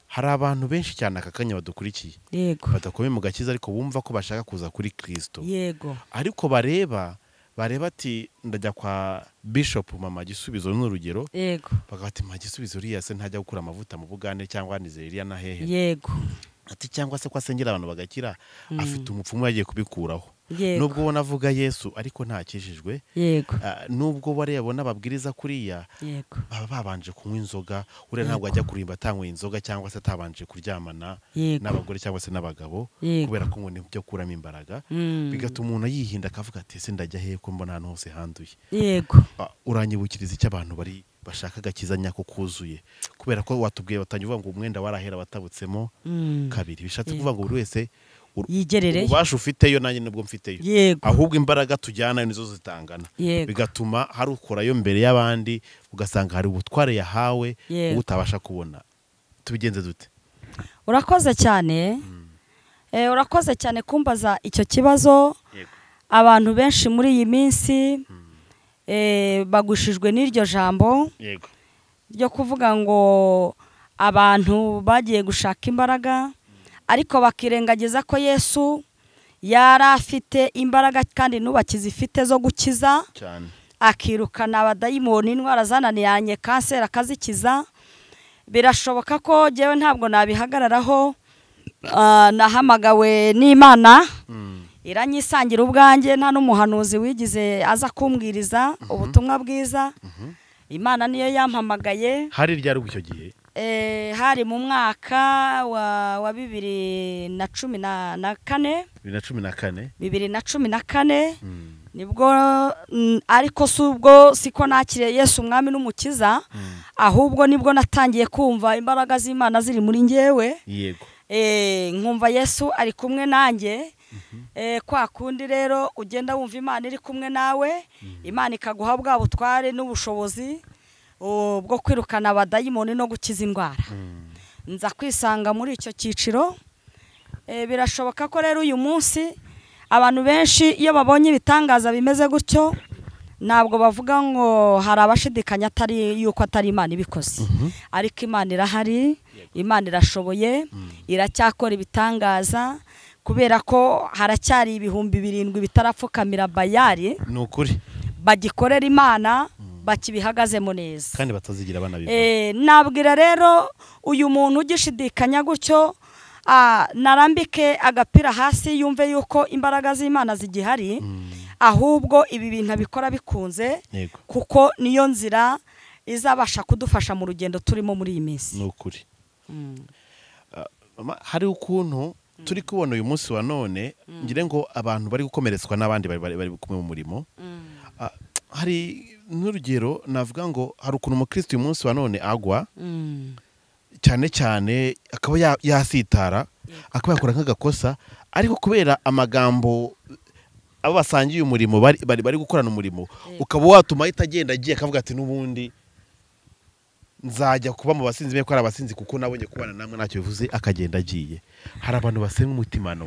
hari abantu benshi cyane aka kanya badukurikiye yego badakomeye mu gakiza ariko bumva ko bashaka kuza kuri kirisito yego ariko bareba bareba ati ndajya kwa bishopu mama gisubizo ni urugero yego bakavuga ati mama gisubizo uriya se ntajya gukura amavuta mu bugande cyangwa nizeriya na hehe yego ati cyangwa se ko asengera abantu bagakira afite umupfumu yagiye kubikuraho Yego. nubwo ubona avuga yesu ariko ntakijijwe yego Ah, nubwo bariya bona babwiriza kuriya yego baba babanje kunywa inzoga uriya ntabwo ajya kurimba atanyweye inzoga cyangwa se atabanje kuryamana Yego. n'abagore cyangwa se n'abagabo Yego. kubera ko ngo ni byo kuramo imbaraga Mm. bigatuma umuntu yihinda akavuga ati ese ndajya hehe ko mbona ahantu hose handuye yego Ah, uranyibukiriza icyo abantu bari bashaka agakiza nyako kuzuye kubera ko watubwiye batangiye uvuga ngo umwenda warahera watabutsemo Mm. kabiri bishatse kuvuga ngo buri wese ur- Yigerereyo. ububasha ufiteyo nanjye nibwo mfiteyo Yego. ahubwo imbaraga tujyana nizo zitangana Yego. bigatuma hari ukurayo mbere y'abandi ugasanga hari ubutware yahawe Yego. wowe utabasha kubona tubigenze dute urakoze cyane Eh, urakoze cyane kumbaza icyo kibazo abantu benshi muri iyi minsi eh, bagushijwe n'iryo jambo yego ryo kuvuga ngo abantu bagiye gushaka imbaraga ariko bakirengagiza ko yesu yari afite imbaraga kandi n'ubakizi ifite zo gukiza cyane akirukana abadayimoni indwara zananiranye kanseri akazikiza birashoboka ko njyewe ntabwo nabihagararaho Ah, nahamagawe n'imana iranyisangira ubwanjye nta n'umuhanuzi wigize aza kumbwiriza ubutumwa bwiza imana niyo yampamagaye hari ryari ubwo icyo gihe Eh, hari mu mwaka wa wa bibiri na cumi na na kane bibiri na cumi na kane bibiri na cumi na kane nibwo mm, ariko si ubwo siko nakiriye yesu umwami n'umukiza ahubwo nibwo natangiye kumva imbaraga z'imana ziri muri ngewe yego Eh, nkumva yesu ari kumwe nanjye Eh, kwa kundi rero ugenda wumva imana iri kumwe nawe imana ikaguha bwa butware n'ubushobozi oh, bwo kwirukana abadayimoni no gukiza indwara nza kwisanga muri icyo cyiciro Eh, birashoboka ko rero uyu munsi abantu benshi iyo babonye ibitangaza bimeze gutyo ntabwo bavuga ngo hari abashidikanya atari yuko atari imana ibikoze ariko imana irahari imana irashoboye iracyakora ibitangaza kubera ko haracyari ibihumbi birindwi bitarapfukamira bayari ni ukuri bagikorera imana bakibihagazemo neza kandi batazigira abana Eh, nabwira rero uyu muntu ugishidikanya gutyo ah, narambike agapira hasi yumve yuko imbaraga z'imana zigihari ahubwo ibi bintu abikora bikunze yego kuko niyo nzira izabasha kudufasha mu rugendo turimo muri iyi minsi ni ukuri Mm. Mama, hari ukuntu turi kubona uyu munsi wa none ngire ngo abantu bari gukomeretswa n'abandi bari- bari bari kumwe mu murimo Ah, hari n'urugero navuga ngo hari ukuntu umukristo uyu munsi wa none agwa Mm. cyane cyane akaba ya- yasitara akaba yakora nk'agakosa ariko kubera amagambo abo basangiye umurimo bari bari bari gukorana umurimo ukaba watuma ahita agenda agiye akavuga ati n'ubundi nzajya kuba mu basinzi be ko ari abasinzi kuko nabonye kubana namwe ntacyo bivuze akagenda agiye hari abantu basenga umutimano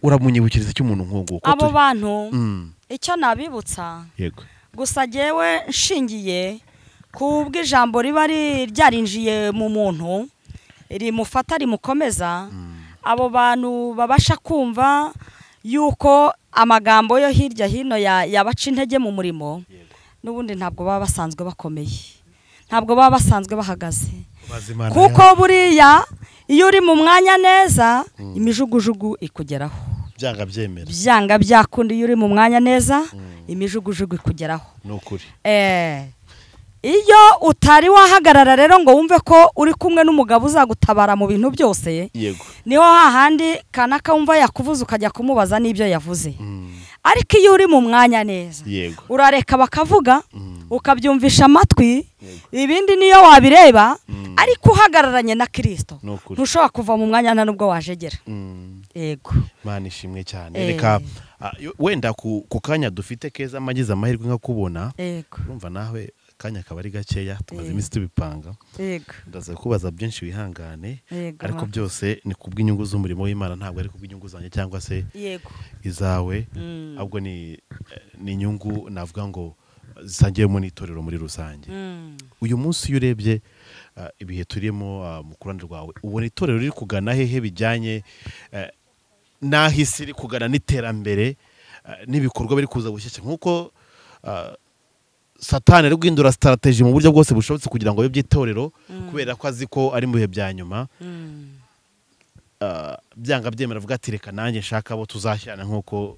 uramunyibukiriza icy'umuntu nk'uwo ko abo bantu Mm, icyo nabibutsa yego gusa jyewe nshingiye ku bw'ijambo riba ri- ryarinjiye mu muntu rimufata rimukomeza abo bantu babasha kumva yuko amagambo yo hirya hino ya- yabaca intege mu murimo n'ubundi ntabwo baba basanzwe bakomeye ntabwo baba basanzwe bahagaze Bazimana kuko buriya iyo uri mu mwanya neza imijugujugu ikugeraho ya- byanga byemera byanga byakunda iyo uri mu mwanya neza imijugujugu ikugeraho ni ukuri Eh, iyo utari wahagarara rero ngo wumve ko uri kumwe n'umugabo uzagutabara mu bintu byose yego niho hahandi kanaka wumva yakuvuze ukajya kumubaza n'ibyo yavuze Mm, ariko iyo uri mu mwanya neza yego urareka bakavuga Mm. ukabyumvisha amatwi ibindi niyo wabireba Mm. ariko uhagararanye na kirisito ni ukuri ntushobora kuva mu mwanya nta n'ubwo wajegera Mm. yego Imana ishimwe cyane Eh. reka ah, yo- wenda ku ku kanya dufite keza amagize amahirwe nkakubona yego urumva nawe akanya akaba ari gakeya tumaze Eh. iminsi tubipanga yego ndaza kubaza byinshi wihangane Yego, ariko mama. byose ni kubw'inyungu z'umurimo w'Imana ntabwo ari kubw'inyungu zanjye cyangwa se yego izawe Mm. ahubwo ni ni inyungu navuga ngo zisangiyemo n'itorero muri rusange Mm. uyu munsi iyo urebye ah, ibihe turimo ah, mu kuruhande rwawe ubona itorero riri kugana hehe bijyanye eh, n'aho isi iri kugana n'iterambere ah, n'ibikorwa biri kuza bushyashya nk'uko ah, satani ari guhindura sitarategi mu buryo bwose bushobotse kugira ngo abe by'itorero kubera ko azi ko ari mu bihe bya nyuma Mm. ah, byanga byemera avuga ati reka nanjye nshaka abo tuzashyirana nk'uko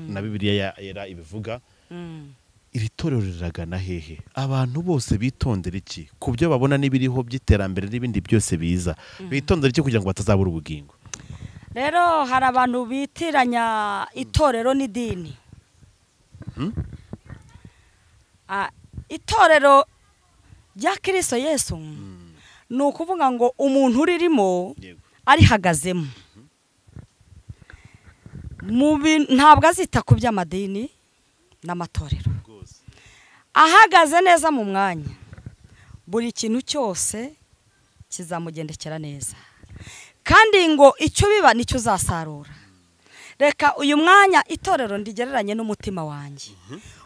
na bibiliya ya- yera ibivuga Mm. iri torero riragana hehe abantu bose bitondera iki ku byo babona n'ibiriho by'iterambere n'ibindi byose biza bitondera iki kugira ngo batazabura ubugingo rero hari abantu bitiranya itorero n'idini Hmm? Ah, itorero rya kirisito yesu ni ukuvuga ngo umuntu uririmo arihagazemo Mu bi- ntabwo azita ku by'amadini n'amatorero ahagaze neza mu mwanya buri kintu cyose kizamugendekera neza kandi ngo icyo biba nicyo uzasarura reka uyu mwanya itorero ndigereranye n'umutima wanjye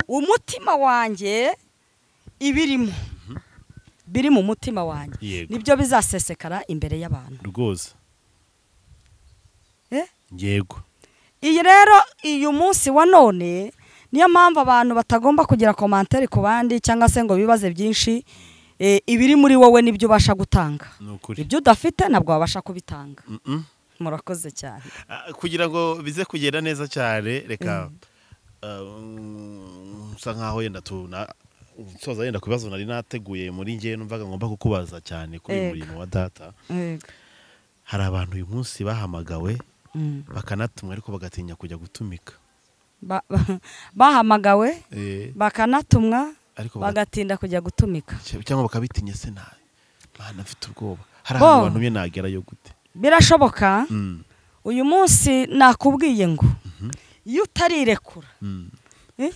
umutima wanjye ibirimo biri mu mutima wanjye Yego. nibyo bizasesekara imbere y'abantu rwose Eh? yego iyi rero uyu munsi wa none niyo mpamvu abantu batagomba kugira komantere ku bandi cyangwa se ngo bibaze byinshi eh, ibiri muri wowe nibyo ubasha gutanga ni ukuri ibyo udafite ntabwo wabasha kubitanga Mm-mm. murakoze cyane Ah, kugira ngo bize kugenda neza cyane reka ah, mm, nsa nkaho yenda tuna nsoza yenda ku bibazo nari nateguye muri ngewe numvaga ngomba kukubaza cyane kuri uyu Yego. murimo wa data Yego. hari abantu uyu munsi bahamagawe Mm. bakanatumwa ariko bagatinya kujya gutumika Ba- ba- bahamagawe bakanatumwa ariko baga- bagatinda kujya gutumika cyangwa bakabitinya se nabi mwana mfite ubwoba hari Bo. ahantu bantumye nagerayo gute birashoboka Mm, uyu munsi nakubwiye ngo iyo utarirekura mm. eh?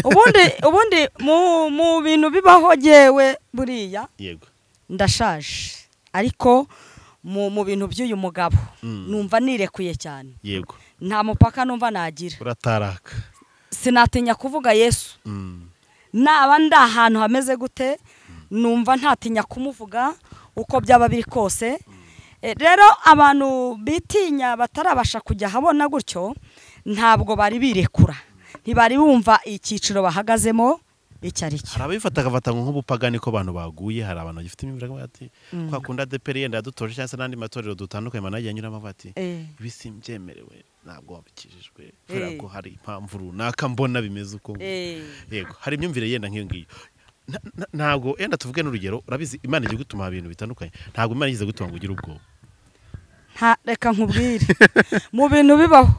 ubundi ubundi mu mu bintu bibaho jyewe buriya yego ndashaje ariko mu mu bintu by'uyu mugabo Mm. numva nirekuye cyane yego nta mupaka numva nagira urataraka sinatinya kuvuga yesu Mm, naba ndi ahantu hameze gute numva ntatinya kumuvuga uko byaba biri kose Eh, rero abantu bitinya batarabasha kujya ahabona gutyo ntabwo bari birekura ntibari bumva icyiciro bahagazemo icyo ari cyo hari ababifata agafata nk'ubupagani ko abantu baguye hari abantu bagifite imibiri bavuga bati kwa kundi adeperi yenda yadutoje cyangwa se n'andi matorero dutandukanye abantu bagiye anyuramo bavuga ati Eh, ibi simbyemerewe ntabwo wabikijijwe kubera ko hari impamvu runaka mbona bimeze uko nguko." eh, yego hari imyumvire yenda nk'iyo ngiyo Na- na- ntabwo yenda tuvuge n'urugero urabizi imana igiye gutuma ibintu bitandukanye ntabwo imana igeze gutuma ngo ugire ubwoba nta- reka nkubwire mu bintu bibaho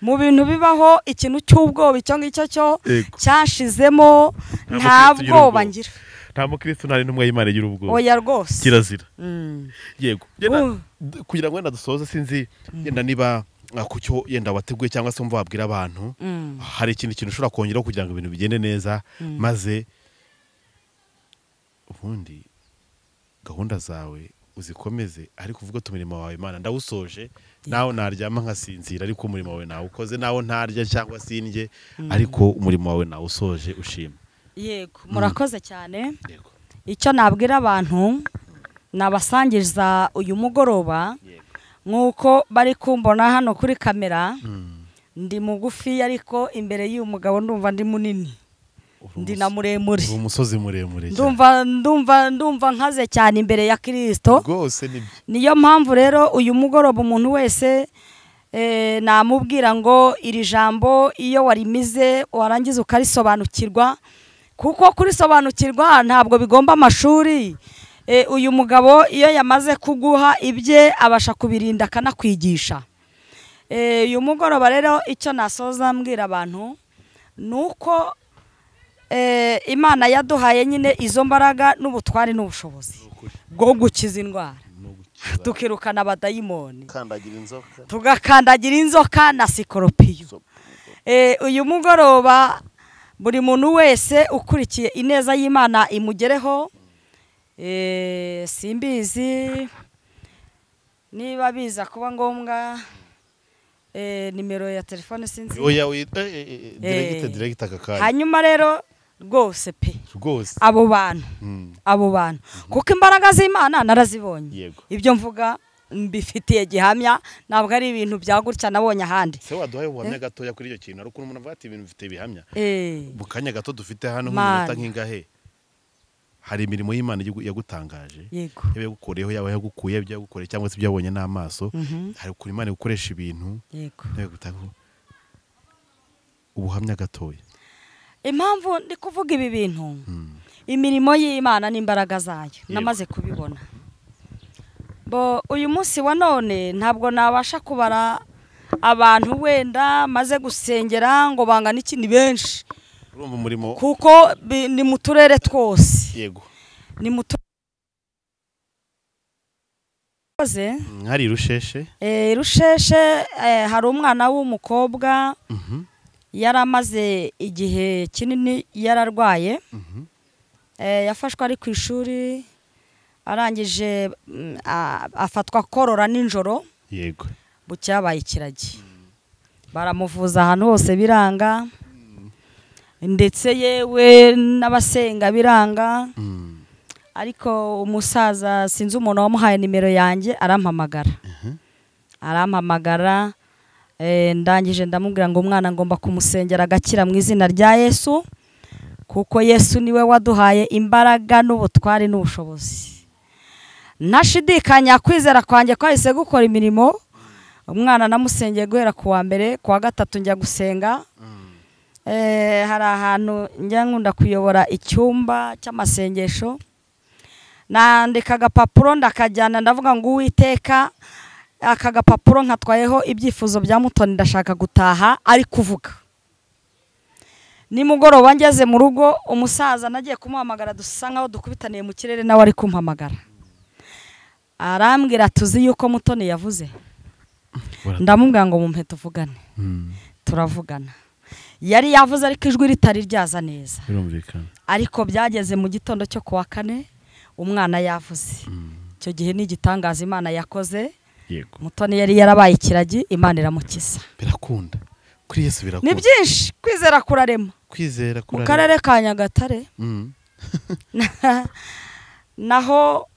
mu bintu bibaho ikintu cy'ubwoba icyo ngicyo cyo Yego. cyanshizemo Nta nta mukristo ugira bwoba ubwoba. ngira nta mukirisitu nta n'intumwa y'imana igira ubwoba oya rwose kirazira Mm. yego Yenda- Uh. d- kugira ngo wenda dusoze sinzi yenda niba ah, ku cyo yenda wateguye cyangwa se wumva wabwira abantu Mm. hari ikindi kintu ushobora kongeraho kugira ngo ibintu bigende neza maze ubundi gahunda zawe uzikomeze ariko uvuge uti umurimo wawe imana ndawusoje nawe naryama nkasinzira ariko umurimo wawe nawukoze nawe ntarya cyangwa sindye ariko umurimo wawe nawusoje ushima yego murakoze cyane yego icyo nabwira abantu nabasangiriza uyu mugoroba yego nk'uko bari kumbona hano kuri kamera ndi mugufi ariko imbere y'uyu mugabo ndumva ndi munini ndi na muremure uri umusozi muremure cyane ndumva ndumva ndumva nkaze cyane imbere ya kirisito rwose nibyo niyo mpamvu rero uyu mugoroba umuntu wese eh, namubwira ngo iri jambo iyo warimize warangiza ukarisobanukirwa kuko kurisobanukirwa ntabwo bigomba amashuri Eh, uyu mugabo iyo yamaze kuguha ibye abasha kubirinda akanakwigisha Eh, uyu mugoroba rero icyo nasoza mbwira abantu ni uko eh, imana yaduhaye nyine izo mbaraga n'ubutwari n'ubushobozi bwo gukiza indwara tukirukana abadayimoni kandagira inzoka tugakandagira inzoka na sikoropiyo Eh, uyu mugoroba buri muntu wese ukurikiye ineza y'imana imugereho Eh, simbizi niba biza kuba ngombwa eh, nimero ya telefone sinzi oya wita diregite diregite aka kanya hanyuma rero rwose pe rwose abo bantu Mm. abo bantu kuko imbaraga z'imana narazibonye Yego. ibyo mvuga mbifitiye gihamya ntabwo ari ibintu bya gutya nabonye ahandi se waduhaye ubuhamya gatoya kuri icyo kintu ari ukuntu umuntu avuga ati ibintu bifite ibihamya Eh, mu kanya gato dufite hano Mana. nk'iminota nk'ingahe hari imirimo y'imana igihugu yagutangaje yego yaba yagukoreyeho yaba yagukuye ibyo yagukoreye cyangwa se ibyo wabonye n'amaso Mhm. hari ukuntu imana igukoresha ibintu yego yabigutaho ubuhamya gatoya impamvu ndi kuvuga ibi bintu Mm. imirimo y'imana n'imbaraga zayo Yego. namaze kubibona bo uyu munsi wa none ntabwo nabasha kubara abantu wenda maze gusengera ngo bangana iki ni benshi urumva umurimo kuko bi- ni mu turere twose yego ni muto koze Mm, hari rusheshe eh, rusheshe eh, hari umwana w'umukobwa Mhm, yari amaze igihe kinini yararwaye mhm. eh, yafashwe ari ku ishuri arangije mm, a- afatwa korora nijoro yego bucya yabaye ikiragi baramuvuza ahantu hose biranga ndetse yewe n'abasenga biranga Mm, ariko umusaza sinzi umuntu wamuhaye nimero yanjye arampamagara mhm. arampamagara eh, ndangije ndamubwira ngo umwana ngomba kumusengera agakira mu izina rya yesu kuko yesu niwe waduhaye imbaraga n'ubutwari n'ubushobozi ntashidikanya kwizera kwanjye kwahise gukora imirimo umwana namusengeye guhera ku wa mbere ku wa gatatu njya gusenga Eh, hari ahantu njya nkunda kuyobora icyumba cy'amasengesho nandika agapapuro ndakajyana ndavuga ngo uwiteka aka gapapuro nkatwayeho ibyifuzo bya mutoni ndashaka gutaha ari kuvuga nimugoroba ngeze mu rugo umusaza nagiye kumuhamagara dusa nkaho dukubitaniye mu kirere nawe ari kumpamagara arambwira tuzi yuko mutoni yavuze Bora- ndamubwira ngo mumpe tuvugane Mm, turavugana yari yavuze ariko ijwi ritari ryaza neza birumvikana ariko byageze mu gitondo cyo ku wa kane umwana yavuze Mm, icyo gihe ni igitangaza imana yakoze yego mutoni yari yarabaye ikiragi imana iramukiza birakunda kuri yesu birakunda ni byinshi kwizera kurarema kwizera mu kurarema. karere ka nyagatare Mm. naho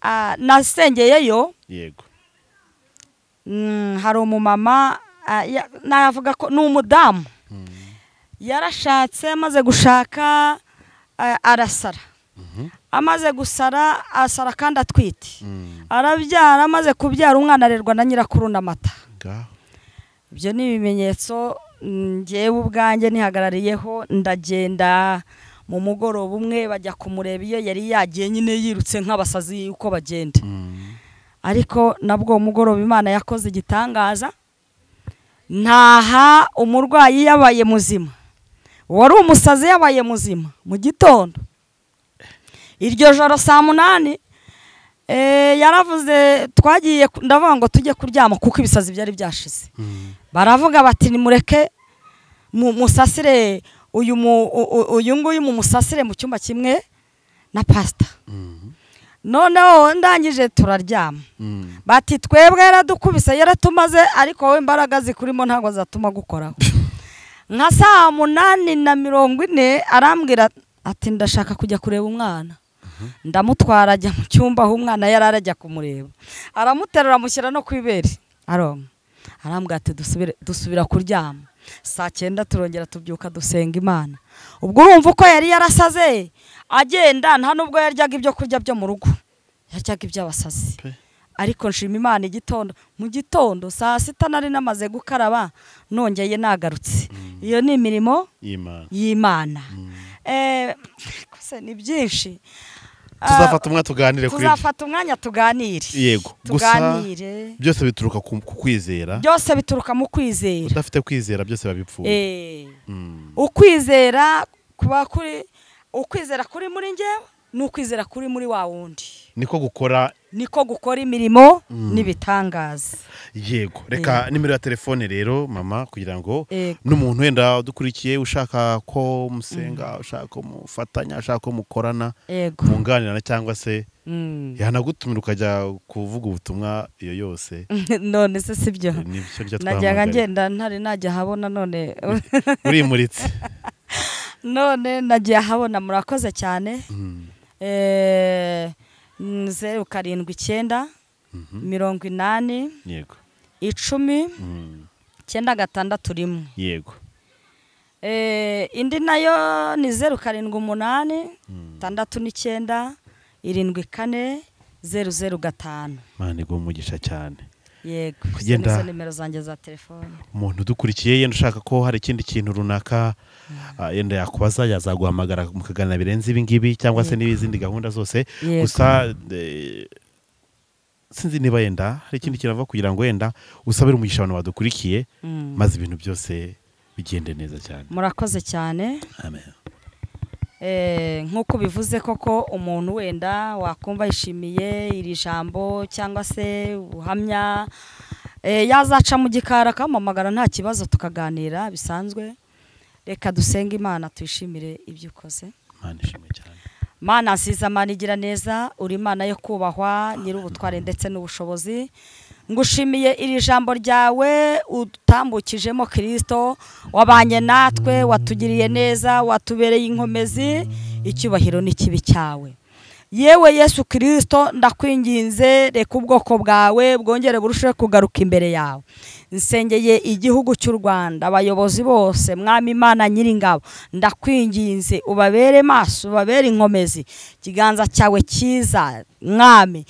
ah, nasengeyeyo yego mm, hari umumama ah, ya- navuga ko ni umudamu Mm. yarashatse amaze gushaka eh, arasara amaze gusara asara kandi atwite Mm. arabyara amaze kubyara umwana arerwa na nyirakuru n'amata Ngaho. ibyo ni ibimenyetso mm, njyewe ubwanjye nihagarariyeho ndagenda mu mugoroba umwe bajya kumureba iyo yari yagiye nyine yirutse nk'abasazi uko bagenda Mm. ariko nabwo uwo mugoroba imana yakoze igitangaza ntaha umurwayi yabaye muzima wari umusazi yabaye muzima mu gitondo iryo joro saa munani eh, yaravuze twagiye ku- ndavuga ngo tujye kuryama kuko ibisazi byari byashize Mm. baravuga bati nimureke mu- musasire uyu mu- u- u- uyu nguyu mu musasire mu cyumba kimwe na pasita Mm. noneho ndangije turaryama Mm. bati twebwe yaradukubise yaratumaze ariko wowe imbaraga zikurimo ntabwo zatuma gukoraho nka saa munani na mirongo ine arambwira ati ndashaka kujya kureba umwana ndamutwara ajya mu cyumba aho umwana yari arajya kumureba aramuterura amushyira no ku ibere aronka arambwira ati dusubire dusubira kuryama saa cyenda turongera tubyuka dusenga imana ubwo urumva uko yari yarasaze agenda nta nubwo yaryaga ibyo kurya byo mu rugo yaryaga iby'abasazi Pe. ariko nshima imana igitondo mu gitondo saa sita nari namaze gukaraba nongeye nagarutse iyo ni imirimo Imana. y'imana Mm. Eh, kose ni byinshi Ah, tuzafata umwanya tuganire kuri ibyo. tuzafata umwanya tuganire yego gusa tuganire byose bituruka ku ku kwizera byose bituruka mu kwizera udafite kwizera byose biba bipfuye Eh, Mm. ukwizera kuba kuri ukwizera kuri muri njyewe ni ukwizera kuri muri wa wundi niko gukora niko gukora imirimo n'ibitangaza yego reka nimero ya telefone rero mama kugira ngo Yego. n'umuntu wenda udukurikiye ushaka ko musenga ushaka ko mufatanya ushaka ko mukorana yego munganirana cyangwa se Mm. yanagutumira ukajya kuvuga ubutumwa iyo yose none se si byo Eh, nibyo ryo najyaga twahamagaye ngenda ntari najya ahabona none urimuritse none nagiye ahabona murakoze cyane Mm. Eh, mm, zeru karindwi icyenda Mhm. mirongo inani yego icumi Mm. icyenda gatandatu rimwe yego Eh, indi nayo ni zeru karindwi umunani itandatu n'icyenda irindwi kane zeru zeru gatanu mani umugisha cyane yego izo Kugenda- ni zo nimero zanjye za telefone umuntu udukurikiye yenda ushaka ko hari ikindi kintu runaka ah, yenda yakubaza yazaguhamagara mukaganira birenze ibi ngibi cyangwa se n'izindi gahunda zose Yego. gusa eh, sinzi niba yenda hari ikindi kintu avuga kugira ngo wenda usabire umugisha abantu badukurikiye Mm. maze ibintu byose bigende neza cyane murakoze cyane amen Eh, nk'uko bivuze koko umuntu wenda wakumva yishimiye iri jambo cyangwa se ubuhamya eh, yazaca mu gikari akampamagara nta kibazo tukaganira bisanzwe reka dusenge imana tuyishimire ibyo ukoze imana ishimwe cyane mana nsiza mana igira neza uri imana yo kubahwa nyir'ubutware ndetse n'ubushobozi ngushimiye iri jambo ryawe utambukijemo kirisito wabanye natwe watugiriye neza watubereye inkomezi icyubahiro n'ikibi cyawe yewe yesu kirisito ndakwinginze reka ubwoko bwawe bwongere burusheho kugaruka imbere yawe nsengeye igihugu cy'u rwanda abayobozi bose mwami imana nyiringabo ndakwinginze ubabere maso ubabere inkomezi ikiganza cyawe cyiza mwami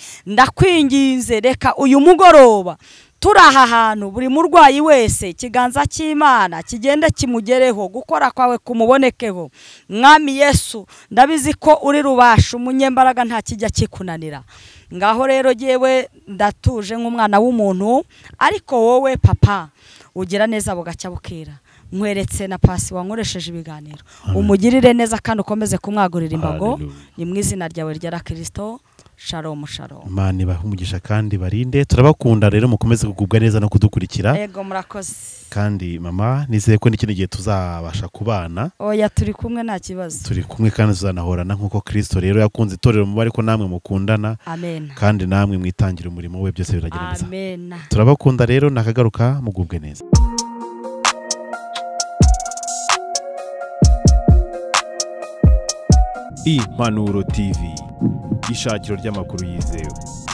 ndakwinginze reka uyu mugoroba turi aha hantu buri murwayi wese ikiganza cy'imana kigende kimugereho gukora kwawe kumubonekeho mwami yesu ndabizi ko uri rubasha umunyembaraga nta kijya kikunanira ngaho rero yewe ndatuje nk'umwana w'umuntu ariko wowe papa ugira neza bugacya bukira nkweretse na pasi wankoresheje ibiganiro umugirire neza kandi ukomeze kumwagurira imbago Hallelujah. ni mu izina ryawe rya kirisito sharomu sharomu imana ibahe umugisha kandi barinde turabakunda rero mukomeze kugubwa neza no kudukurikira ego murakoze kandi mama nizeye ko n'ikindi gihe tuzabasha kubana oya turi kumwe nta kibazo turi kumwe kandi tuzanahorana nk'uko kirisito rero yakunze itorero mubare ko namwe mukundana amen kandi namwe mwitangira umurimo we byose biragira neza amen turabakunda rero nakagaruka mugubwe neza impanuro tv ishakiro ry'amakuru yizewe